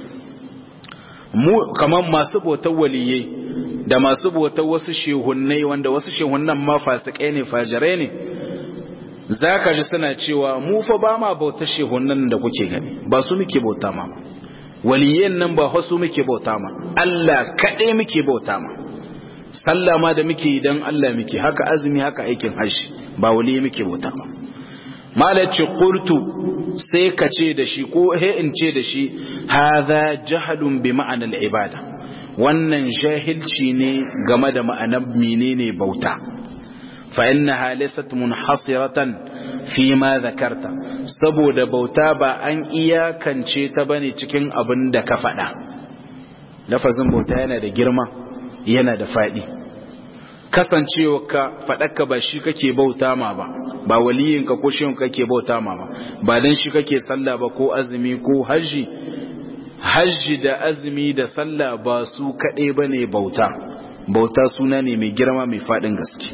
mu kaman masu bautan waliyai da masu bautan wasu shehunnai wanda wasu shehunnan ma fasikai ne fajirai ne zaka ji suna cewa mu fa ba ma bautar shehunnan da kuke gani ba su muke bauta ma waliyan nan ba wasu muke bauta ma Allah kaɗai muke bauta ma sallah ma da muke idan Allah muke haka azumi haka aikin hajji ba wali muke bauta ba malaci qultu sai ka ce da shi ko he in ce da shi hadha jahlun bi ma'ana al-ibada wannan jahilci ne game da ma'anar menene bauta fa innaha laysat munhasiratan fi ma zakarta saboda bauta ba an iyakance ta bane cikin abin da ka faɗa lafazin bauta yana da girma yana da faɗi kasancewa ka faɗaka ba shi kake bauta ma ba ba waliyinka ko shi kake bauta ma ba ba dan shi kake sallah ba ko azumi ko haji haji da azumi da sallah ba su kaɗai ba ne bauta bauta suna ne mai girma mai faɗin gaske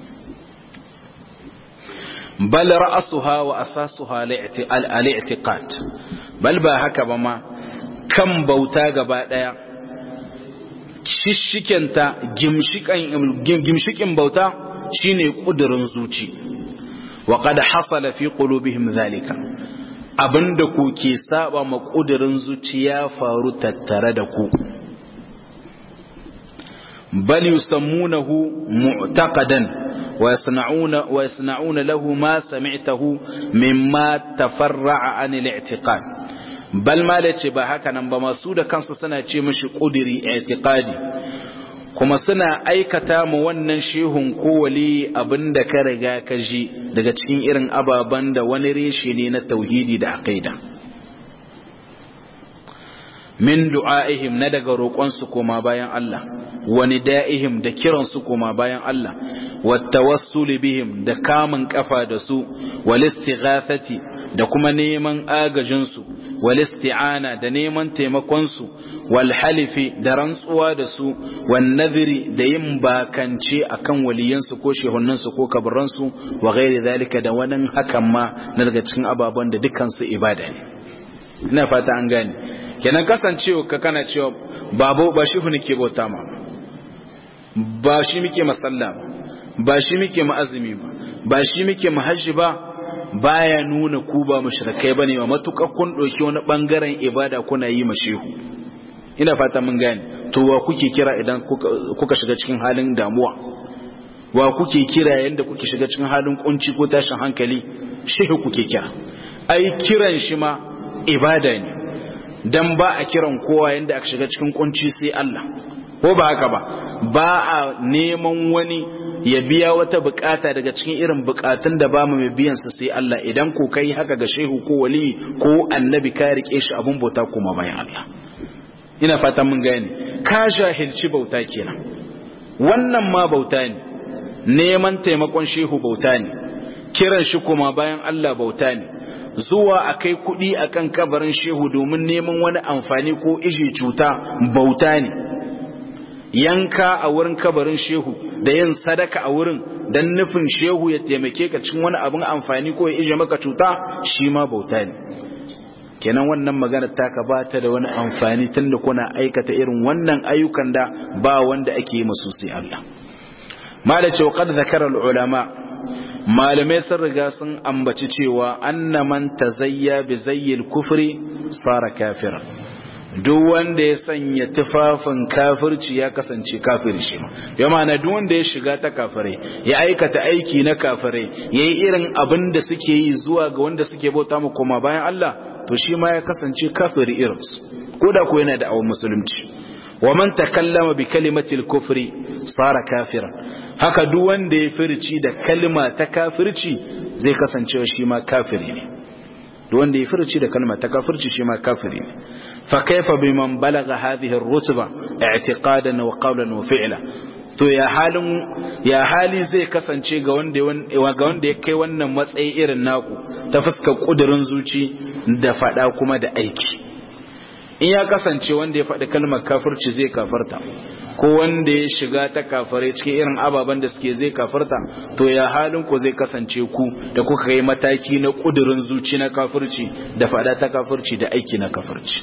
bal ra'asuha wa asasuha al-i'tiqad bal ba haka ba ma kan bauta gaba ɗaya shishikenta gimshikin bauta shine kudurin zuci wa qad hasala fi qulubihim zalika abinda ku ke saba ma kudurin zuciya faru tattare da ku bal yusammunahu mu'taqadan wa yasna'una wa yasna'una lahu ma sami'tahu mimma tafarra'a an al-i'tiqad bal ma ce ba haka nan ba masu da kansu suna ce mishi ƙudiri i'tiqadi kuma suna aikata mu wannan shehun ko wali abinda ka riga ka ji daga cikin irin ababen da wani reshe ne na tauhidi da aqida min du'aihim na daga roƙonsu koma bayan Allah wani da'ihim da kiransu koma bayan Allah wattawassuli bihim da kamun kafa da su wal istighathati da kuma neman agajinsu wal isti'ana da neman taimakonsu wal halifi da rantsuwa da su wan nadhiri da yin bakance akan waliyansu ko shehunansu ko kabaransu wa ghairi zalika da wani hakan ma na daga cikin ababen da dukkan su ibada ne ina fata an gane kenan kasancewa ka kana cewa babo ba shi nake bauta ma ba shi muke masalla ba ba shi muke ma'azumi ba ba shi muke mahajji ba baya nuna ku ba mushrikai bane ma matukar kun doki wani bangaren ibada kuna yi mashehu ina fata mun gane to wa kuke kira idan kuka shiga cikin halin damuwa wa kuke kira yanda kuke shiga cikin halin kunci ko tashin hankali shehu kuke kira ai kiran shi ma ibada ne dan ba a kiran kowa yanda aka shiga cikin kunci sai Allah ko ba haka ba ba a neman wani ya biya wata bukata daga cikin irin bukatun da ba mu mai biyan sa sai Allah idan ko kai haka ga shehu ko wali ko annabi ka rike shi abun bauta kuma bayan Allah ina fatan mun gane ka jahilci bauta kenan wannan ma bauta ne neman taimakon shehu bauta ne kiran shi kuma bayan Allah bauta ne zuwa a kai kuɗi a kan kabarin shehu domin neman wani amfani ko iji cuta bauta ne yanka a wurin kabarin shehu da yin sadaka a wurin don nufin shehu ya taimake ka cin wani abin amfani ko ya ije maka cuta shi ma bauta ne kenan wannan magana taka ba ta da wani amfani tunda kuna aikata irin wannan ayyukan da ba wanda ake yi masu sai Allah malace wa qad zakara ulama malamai sun riga sun ambaci cewa anna man tazayya bi zayyil kufri sara kafira duk wanda ya sanya tufafin kafirci ya kasance kafiri shi ya mana duk wanda ya shiga ta kafirai ya aikata aiki na kafirai yayi irin abin da suke yi zuwa ga wanda suke bauta mu koma bayan Allah to shi ma ya kasance kafiri irinsu ko da ko yana da awon musulunci wa man takallama bi kalimatil kufri sara kafiran haka duk wanda ya firci da kalma ta kafirci zai kasance shi ma kafiri ne duk wanda ya firci da kalma ta kafirci shi ma kafiri ne fa kaifa biman balaga hadhihi ar-rutba i'tiqadan wa qawlan wa fi'la to ya halin ya hali zai kasance ga wanda ga wanda ya kai wannan matsayi irin naku ta fuskar kudurin zuci da fada kuma da aiki in ya kasance wanda ya faɗi kalmar kafirci zai kafarta ko wanda ya shiga ta kafare cikin irin ababen da suke zai kafarta to ya halin ku zai kasance ku da kuka kai mataki na kudurin zuci na kafirci da fada ta kafirci da aiki na kafirci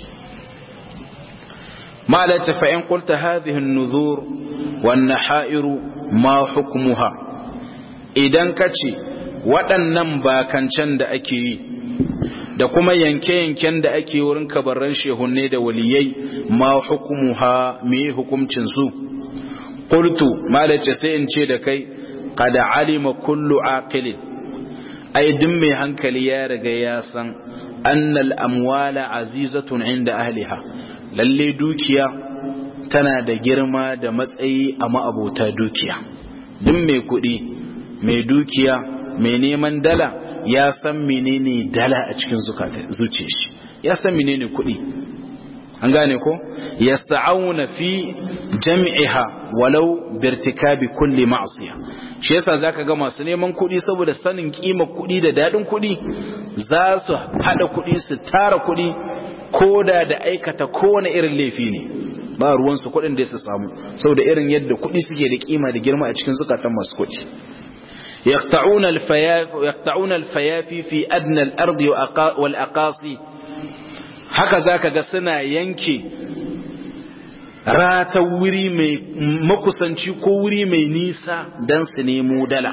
malata fa in qulta hadhihi an-nuzur wan nahairu ma hukmuha idan kace waɗannan bakancan da ake yi da kuma yanke-yanken da ake wurin kabarran shehunne da waliyai ma hukumuha me hukumcin su qultu malace sai in ce da kai qad alima kullu aqilin ai duk mai hankali ya riga ya san annal amwala azizatun inda ahliha lalle dukiya tana da girma da matsayi a ma'abota dukiya duk mai kuɗi mai dukiya mai neman dala ya san menene dala a cikin zuciya shi ya san menene kuɗi an gane ko yasta'auna fi jam'iha walau birtikabi kulli ma'siya shi yasa zaka ga masu neman kuɗi saboda sanin kima kuɗi da dadin kuɗi za su hada kuɗi su tara kuɗi koda da aikata kowane irin laifi ne ba ruwan su kuɗin da su samu saboda irin yadda kuɗi suke da kima da girma a cikin zukatan masu kuɗi يقطعون الفياف يقطعون الفيافي في أدنى الأرض والأقاصي haka zaka ga suna yanke rata wuri mai makusanci ko wuri mai nisa don su nemo dala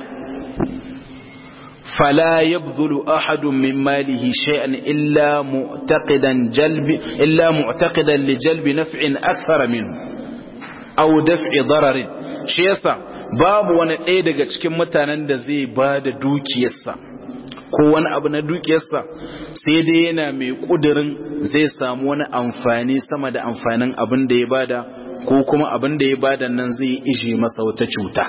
fala yabdhulu ahadun min malihi shay'an illa mu'taqidan jalbi illa mu'taqidan li jalbi naf'in akthara minhu aw daf'i dararin shi yasa babu wani ɗaya daga cikin mutanen da zai ba da dukiyarsa ko wani abu na dukiyarsa sai dai yana mai ƙudurin zai samu wani amfani sama da amfanin abin da ya bada ko kuma abin da ya bada nan zai ije masa wata cuta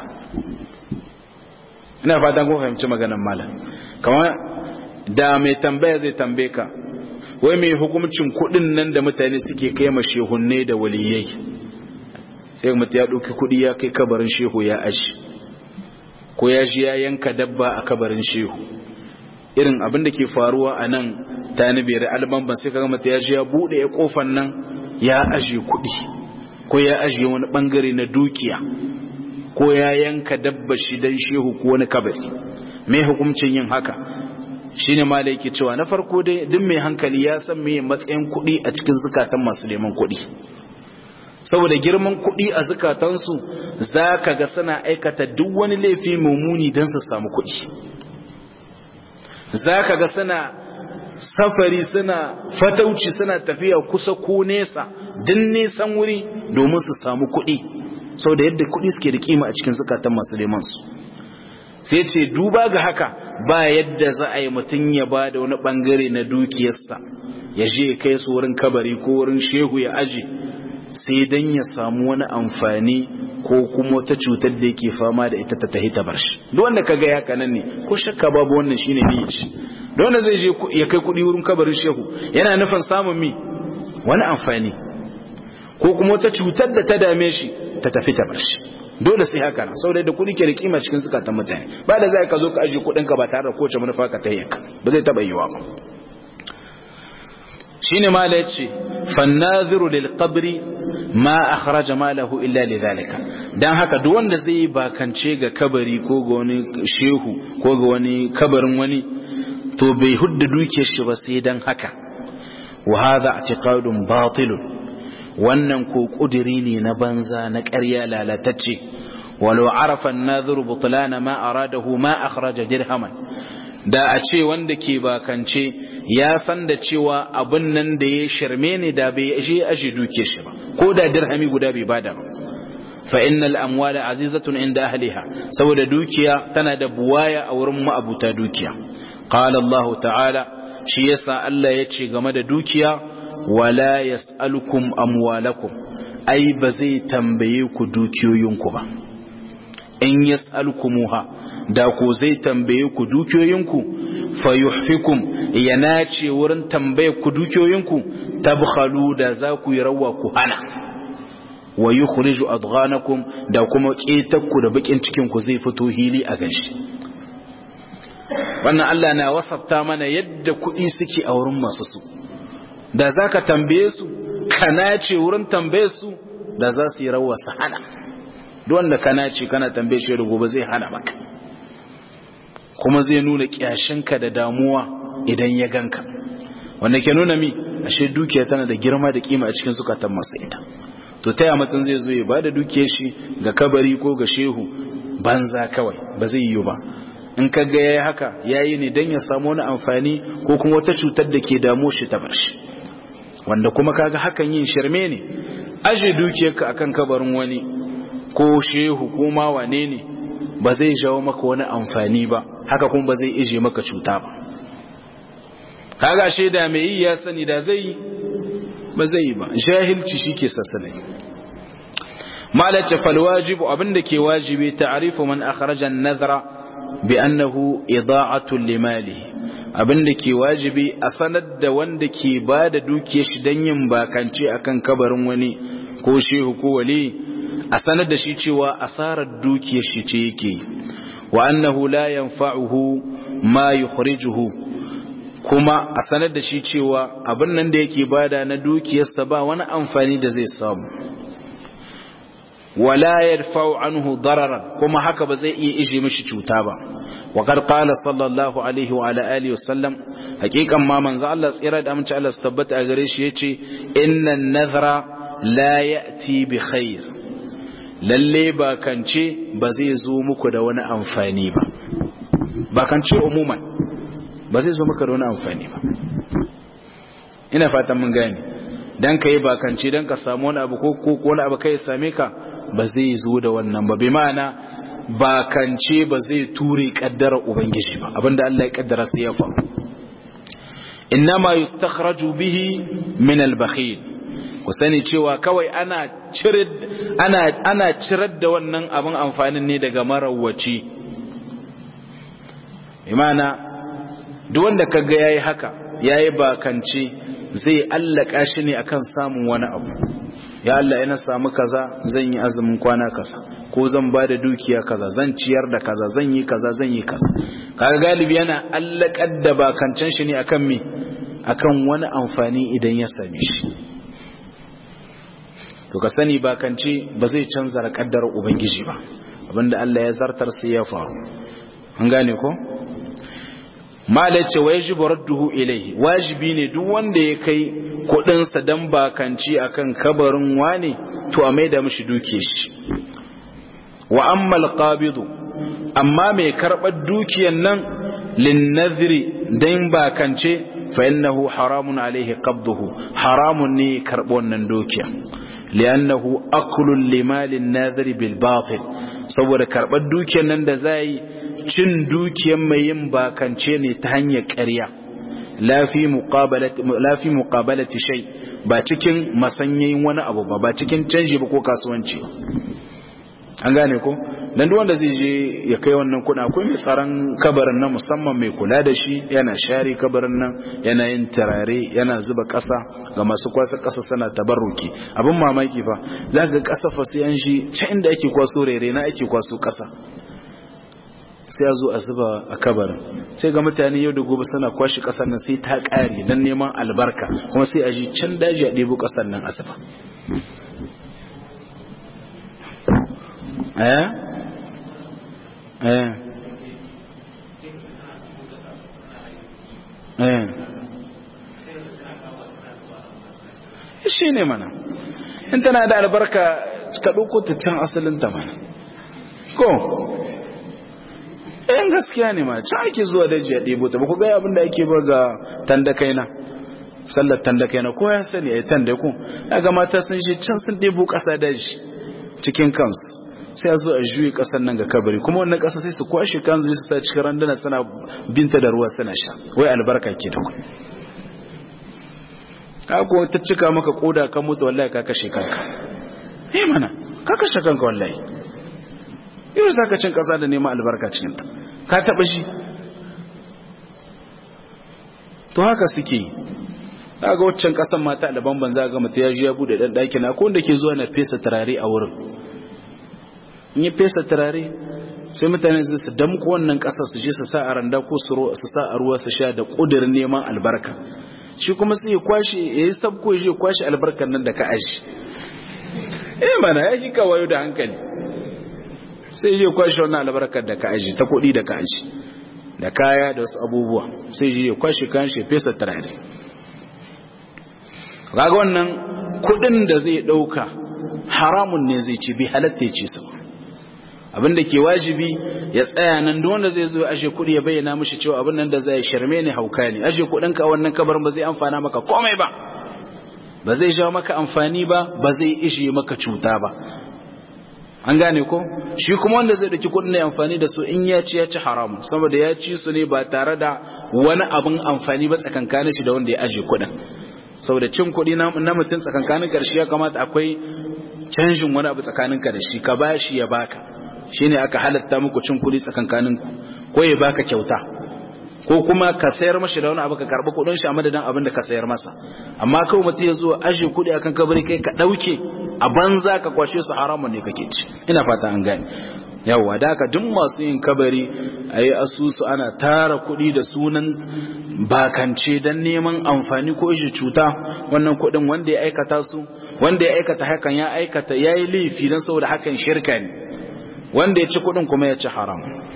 ina fatan kun fahimci maganar malam kamar da mai tambaya zai tambaye ka wai mai hukuncin kuɗin nan da mutane suke kai ma shehunne da waliyai sai mutu ya ɗauki kuɗi ya kai kabarin shehu ya ashi ko ya ji ya yanka dabba a kabarin shehu irin abin da ke faruwa a nan ta nibiyar albanban sai kaga mutu ya ji ya buɗe ya ƙofan nan ya aje kuɗi ko ya aje wani ɓangare na dukiya ko ya yanka dabba shi dan shehu ko wani kabari me hukuncin yin haka shine ma da yake cewa na farko dai duk mai hankali ya san me matsayin kuɗi a cikin zukatan masu neman kuɗi saboda girman kuɗi a zukatansu za ka ga suna aikata duk wani laifi mummuni don su samu kuɗi za ka ga suna safari suna fatauci suna tafiya kusa ko nesa din nesan wuri domin su samu kuɗi sau da yadda kuɗi suke da kima a cikin zukatan masu neman su sai ce duba ga haka ba yadda za a yi mutum ya ba da wani ɓangare na dukiyarsa ya je kai su wurin kabari ko wurin shehu ya aji sai dan ya samu wani amfani ko kuma wata cutar da yake fama da ita ta tahi ta bar shi duk wanda kaga ya kanan ne ko shakka babu wannan shine niyyar shi duk wanda zai je ya kai kudi wurin kabarin shehu yana nufin samun mi wani amfani ko kuma wata cutar da ta dame shi ta tafi ta bar shi dole sai haka nan saboda da kudi ke da kima cikin zukatan mutane ba da zai ka zo ka aje kudin ka ba tare da kowace manufa ka tayyaka ba zai taba yiwa ba shine mala yace fannaziru lil qabri ma akhraja malahu illa lidhalika dan haka duk wanda zai yi bakance ga kabari ko ga wani shehu ko ga wani kabarin wani to bai hudda dukiyar shi ba sai dan haka wa hadha i'tiqadun batil wannan ko kudiri ne na banza na ƙarya lalatacce walau arafa an-nadhiru butlana ma aradahu ma akhraja dirhaman da a ce wanda ke bakance ya san da cewa abin nan da ya shirme ne da bai je aje duke shi ba ko da dirhami guda bai bada ba fa innal amwala azizatun inda ahliha saboda dukiya tana da buwaya a wurin ma'abuta dukiya qala Allah ta'ala shi yasa Allah ya ce game da dukiya wala yas'alukum amwalakum ai ba zai tambaye ku dukiyoyinku ba in yas'alkumuha da ko zai tambaye ku dukiyoyinku fayuhfikum ya nace wurin tambaye ku dukiyoyinku tabkhalu da za ku yi rawa ku hana wa yukhriju adghanakum da kuma ketakku da bakin cikin ku zai fito hili a ganshi wannan Allah na wasafta mana yadda kuɗi suke a wurin masu su da zaka tambaye su kana ce wurin tambaye su da za su yi rawa su hana duk wanda kana ce kana tambaye shi da gobe zai hana maka kuma zai nuna kyashinka da damuwa idan ya ganka wanda ke nuna mi ashe dukiya tana da girma da kima a cikin zukatan masu ita to taya mutum zai zo ya bada dukiyar shi ga kabari ko ga shehu banza kawai ba zai yi ba in ka ga yayi haka yayi ne dan ya samu wani amfani ko kuma wata cutar da ke damo shi ta bar shi wanda kuma kaga hakan yin shirme ne aje dukiyarka akan kabarin wani ko shehu ko ma wane ne ba zai jawo maka wani amfani ba haka kuma ba zai ije maka cuta ba kaga shaida mai yi ya sani da zai ba zai yi ba jahilci shike sassanai malace fal wajibu abinda ke wajibi ta'rifu man akhraja an-nadhra bi annahu ida'atu limalihi abinda ke wajibi a sanar da wanda ke bada dukiyar shi dan yin bakance akan kabarin wani ko shehu ko wali a sanar da shi cewa asarar dukiyar shi ce yake wa annahu la yanfa'uhu ma yukhrijuhu kuma a sanar da shi cewa abin nan da yake bada na dukiyarsa ba wani amfani da zai samu wala yadfa'u anhu dararan kuma haka ba zai iya ije mishi cuta ba wa qad qala sallallahu alaihi wa ala alihi wasallam hakikan ma manzo Allah tsira da amince Allah su tabbata a gare shi yace inna nadhra la ya'ti bi khair lalle ba kance ba zai zo muku da wani amfani ba ba kance umuman ba zai zo maka da wani amfani ba ina fatan mun gane dan kai ba kance dan ka samu wani abu ko ko wani abu kai same ka ba zai zo da wannan ba bi ma'ana ba kance ba zai ture kaddara ubangiji ba abinda Allah ya kaddara sai ya faru innama yustakhraju bihi min al-bakhil ku sani cewa kawai ana cirar ana ana cirar da wannan abin amfanin ne daga marawaci imana duk wanda kaga yayi haka yayi bakance zai allaka shi ne akan samun wani abu ya Allah ina samu kaza zan yi azumin kwana kaza ko zan ba da dukiya kaza zan ciyar da kaza zan yi kaza zan yi kaza kaga galibi yana allakar da bakancen shi ne akan me akan wani amfani idan ya same shi to ka sani bakance ba zai canza kaddar ubangiji ba abinda Allah ya zartar sai ya faru an gane ko malai ce wa yajibu radduhu ilayhi wajibi ne duk wanda ya kai kudin sa dan bakanci akan kabarin wane to a maida mishi duke shi wa amma alqabidu amma mai karbar dukiyan nan lin nadhri dan bakance fa innahu haramun alaihi qabduhu haramun ne karbo wannan dukiya li'annahu aklun limalin nadhri bil batil saboda karbar dukiyan nan da zai cin dukiyar mai yin bakance ne ta hanyar ƙarya lafi muƙabalati shai ba cikin masanyayin wani abu ba ba cikin canji ba ko kasuwanci an gane ko dan duk wanda zai je ya kai wannan kuna akwai mai tsaron kabarin nan musamman mai kula da shi yana share kabarin nan yana yin turare yana zuba ƙasa ga masu kwasa ƙasa sana tabarruki abin mamaki fa za ga ƙasa fa sai an shi can inda ake kwaso rere na ake kwaso ƙasa sai ya zo a zuba a kabarin sai ga mutane yau da gobe suna kwashi kasar nan sai ta ƙare don neman albarka kuma sai a ji can daji a ɗebo kasar nan a zuba eh eh eh shi ne mana in tana da albarka ka ɗauko ta can asalinta mana ko ɗayan gaskiya ne ma can ake zuwa daji a ɗebo ta ba ku gaya abin da ake ba ga tandakaina sallar tandakaina ko ya sani a yi tandaku daga mata sun shi can sun ɗebo ƙasa daji cikin kansu sai a zo a juyi ƙasar nan ga kabari kuma wannan ƙasa sai su kwashe kansu su sa cikin randuna suna binta da ruwa suna sha wai albarka ke da ku ka ko ta cika maka koda ka mutu wallahi ka kashe kanka eh mana ka kashe kanka wallahi yau za ka cin ƙasa da neman albarka cikinta ka taɓa shi to haka suke ga waccan kasan mata alban ban za ga mutum ya ji ya bude dan daki na ko wanda ke zuwa na fesa turare a wurin in ya fesa turare sai mutane su su damko wannan kasar su je su sa a randa ko su sa a ruwa su sha da kudirin neman albarka shi kuma sai ya kwashe ya yi sabko ya kwashe albarkar nan da ka aji eh mana ya hika wayo da hankali sai ya kwashe wannan albarkar da ka aji ta kuɗi da ka aji da kaya da wasu abubuwa sai ya kwashe kan shi fesa turare kaga wannan kuɗin da zai ɗauka haramun ne zai ci bi halatta ya ci sama abin da ke wajibi ya tsaya nan duk wanda zai zo ashe kuɗi ya bayyana mishi cewa abin nan da zai sharme ne hauka ne ashe kuɗin ka wannan kabar ba zai amfana maka komai ba ba zai jawo maka amfani ba ba zai ishe maka cuta ba an gane ko shi kuma wanda zai dauki kuɗin ne amfani da su in ya ci ya ci haramun saboda ya ci su ne ba tare da wani abin amfani ba tsakankanin shi da wanda ya aje kuɗin saboda cin kuɗi na mutum tsakankanin karshe ya kamata akwai canjin wani abu tsakaninka da shi ka bashi ya baka shine aka halatta muku cin kuɗi tsakankanin ku ko ya baka kyauta ko kuma ka sayar mashi da wani abu ka karɓi kuɗin shi a madadin abin da ka sayar masa amma kawai mutum ya zo aje kuɗi akan kabari kai ka ɗauke a banza ka kwashe su haramun ne kake ci ina fata an gane yawwa da haka duk masu yin kabari a yi asusu ana tara kuɗi da sunan bakance don neman amfani ko shi cuta wannan kuɗin wanda ya aikata su wanda ya aikata hakan ya aikata ya yi laifi don saboda hakan shirka ne wanda ya ci kuɗin kuma ya ci haram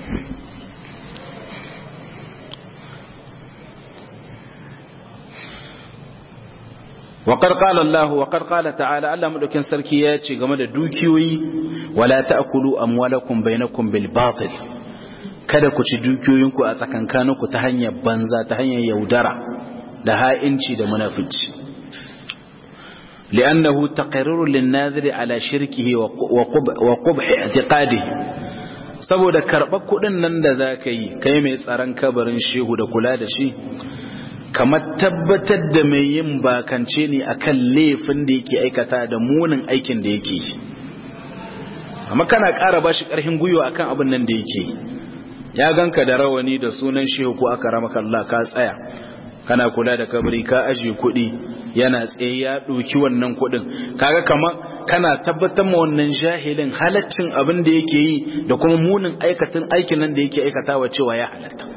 وقد قال الله وقد قال تعالى الله مدوكين sarki ya ce game da dukiyoyi wala ta'kulu amwalakum bainakum bil batil kada ku ci dukiyoyinku a tsakankaninku ta hanyar banza ta hanyar yaudara da ha'inci da munafici li'annahu taqrirun lin-nadhiri ala shirkihi wa qubh i'tiqadihi saboda karɓar kuɗin nan da zaka yi kai mai tsaron kabarin shehu da kula da shi kamar tabbatar da mai yin bakance ne akan laifin da yake aikata da munin aikin da yake amma kana ƙara ba shi ƙarfin gwiwa akan abin nan da yake ya ganka da rawani da sunan shehu ko aka rama Allah ka tsaya kana kula da kabari ka aje kuɗi yana tsaye ya ɗauki wannan kuɗin kaga kamar kana tabbatar ma wannan jahilin halaccin abin da yake yi da kuma munin aikatan aikin nan da yake aikatawa cewa ya halatta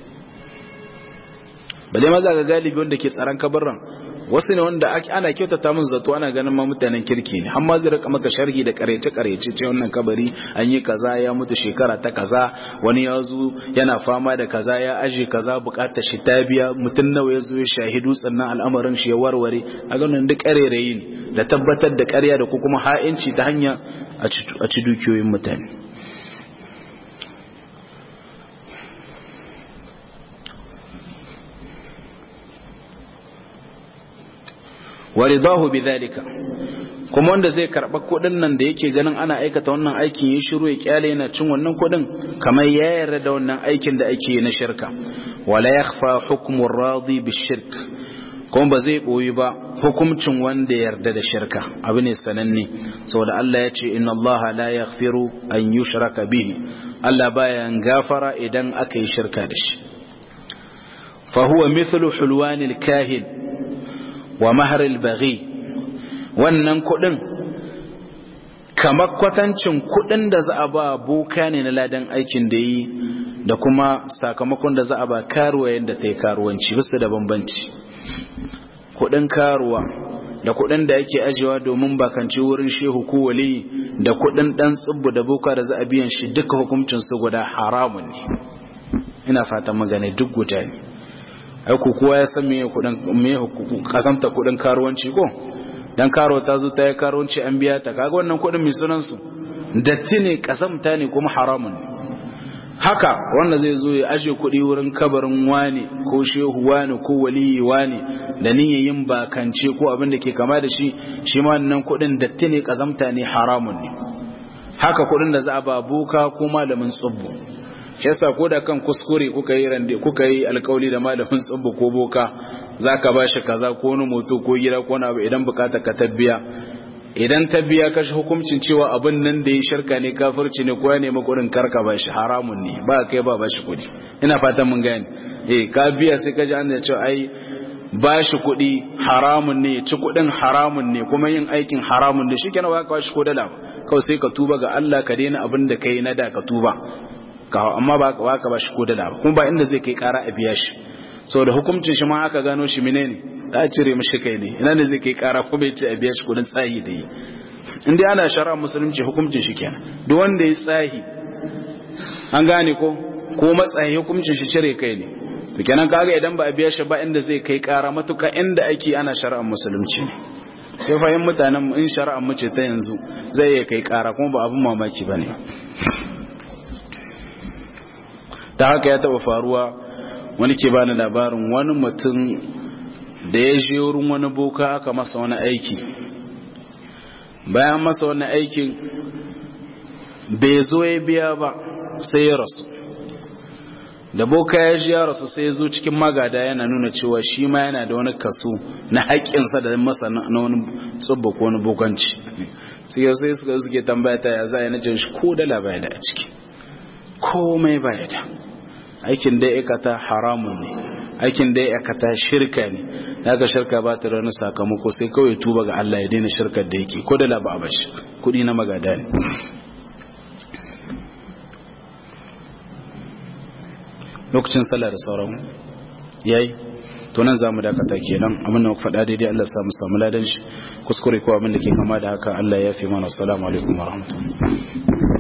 bale maza ga galibi wanda ke tsaron kabarran wasu ne wanda ana kyautata mun zato ana ganin ma mutanen kirki ne amma zai rika maka sharhi da karece karece ce wannan kabari an yi kaza ya mutu shekara ta kaza wani ya zo yana fama da kaza ya aje kaza bukatar shi ta biya mutum nawa ya zo ya shahidu sannan al'amarin shi ya warware a ganin duk karerayi ne da tabbatar da karya da ko kuma ha'inci ta hanya a ci dukiyoyin mutane waridahu bidhalika kuma wanda zai karba kudin nan da yake ganin ana aikata wannan aikin ya shiru ya kyale yana cin wannan kudin kamar ya yarda da wannan aikin da ake na shirka wala yakhfa hukmu radi bishirk kuma ba zai boyi ba hukuncin wanda yarda da shirka abu ne sananne saboda Allah ya ce inna Allah la yaghfiru an yushraka bihi Allah baya gafara idan aka yi shirka da shi fa huwa mithlu hulwanil kahin wa maharil baghi wannan kudin kamar kwatancin kudin da za a ba boka ne na ladan aikin da yi da kuma sakamakon da za a ba karuwa yadda ta yi karuwanci bisa da bambanci kudin karuwa da kudin da yake ajiyewa domin bakanci wurin shehu ko wali da kudin dan tsubbu da boka da za a biyan shi duka hukuncin su guda haramun ne ina fatan magana duk guda ne aiku kowa ya san meye kudin meye kasamta kudin karuwanci ko dan karo ta zo ta yi karuwanci an biya ta kaga wannan kudin mai sunan su datti ne kasamta ne kuma haramun ne haka wanda zai zo ya aje kudi wurin kabarin wani ko shehu wani ko waliyi wani da niyyar yin bakance ko abin da ke kama da shi shi ma wannan kudin datti ne kasamta ne haramun ne haka kudin da za a ba boka ko malamin tsubbu shi yasa ko da kan kuskure kuka yi rande kuka yi alkawali da malamin tsubbu ko boka zaka bashi kaza ko wani moto ko gida ko wani abu idan bukata ka tabbiya idan tabbiya kashi hukuncin cewa abin nan da ya shirka ne kafirci ne ko ya nemi kudin karka bashi haramun ne ba kai ba bashi kudi ina fatan mun gane eh ka biya sai ka ji an da cewa ai ba shi kuɗi haramun ne ci kuɗin haramun ne kuma yin aikin haramun ne shikenan ba ka ba shi ko dala ba kawai sai ka tuba ga Allah ka daina abin da kai na da ka tuba amma ba ka ba shi ko dala ba kuma ba inda zai kai ƙara a biya shi saboda hukuncin shi ma aka gano shi menene da cire mishi kai ne ina ne zai kai ƙara ko bai ci a biya shi kuɗin tsayi da yi in dai ana shari'a musulunci hukuncin shi kenan duk wanda ya tsahi an gane ko ko matsayi hukuncin shi cire kai ne to kenan kaga idan ba a biya shi ba inda zai kai kara matuka inda ake ana shari'ar musulunci ne sai fahim mutanen in shari'ar mu ce ta yanzu zai iya kai kara kuma ba abin mamaki ba ne ta haka ya taba faruwa wani ke bani labarin wani mutum da ya je wurin wani boka aka masa wani aiki bayan masa wani aikin bai zo ya biya ba sai ya rasu da boka ya ji ya rasu sai ya zo cikin magada yana nuna cewa shi ma yana da wani kaso na haƙƙinsa da masa na wani tsubba ko wani bokanci sai ya sai suka suke tambaya ta ya za a nace shi ko dala baya da a ciki komai baya da aikin da ya kata haramun ne aikin da ya kata shirka ne daga shirka ba ta wani sakamako sai kawai tuba ga Allah ya daina shirkar da yake ko dala ba a bashi kuɗi na magada ne lokacin sallah da sauran yayi to nan zamu dakata kenan abin da muka faɗa daidai Allah ya samu samu ladan shi kuskure ko abin da ke kama da haka Allah ya fi mana assalamu alaikum warahmatullahi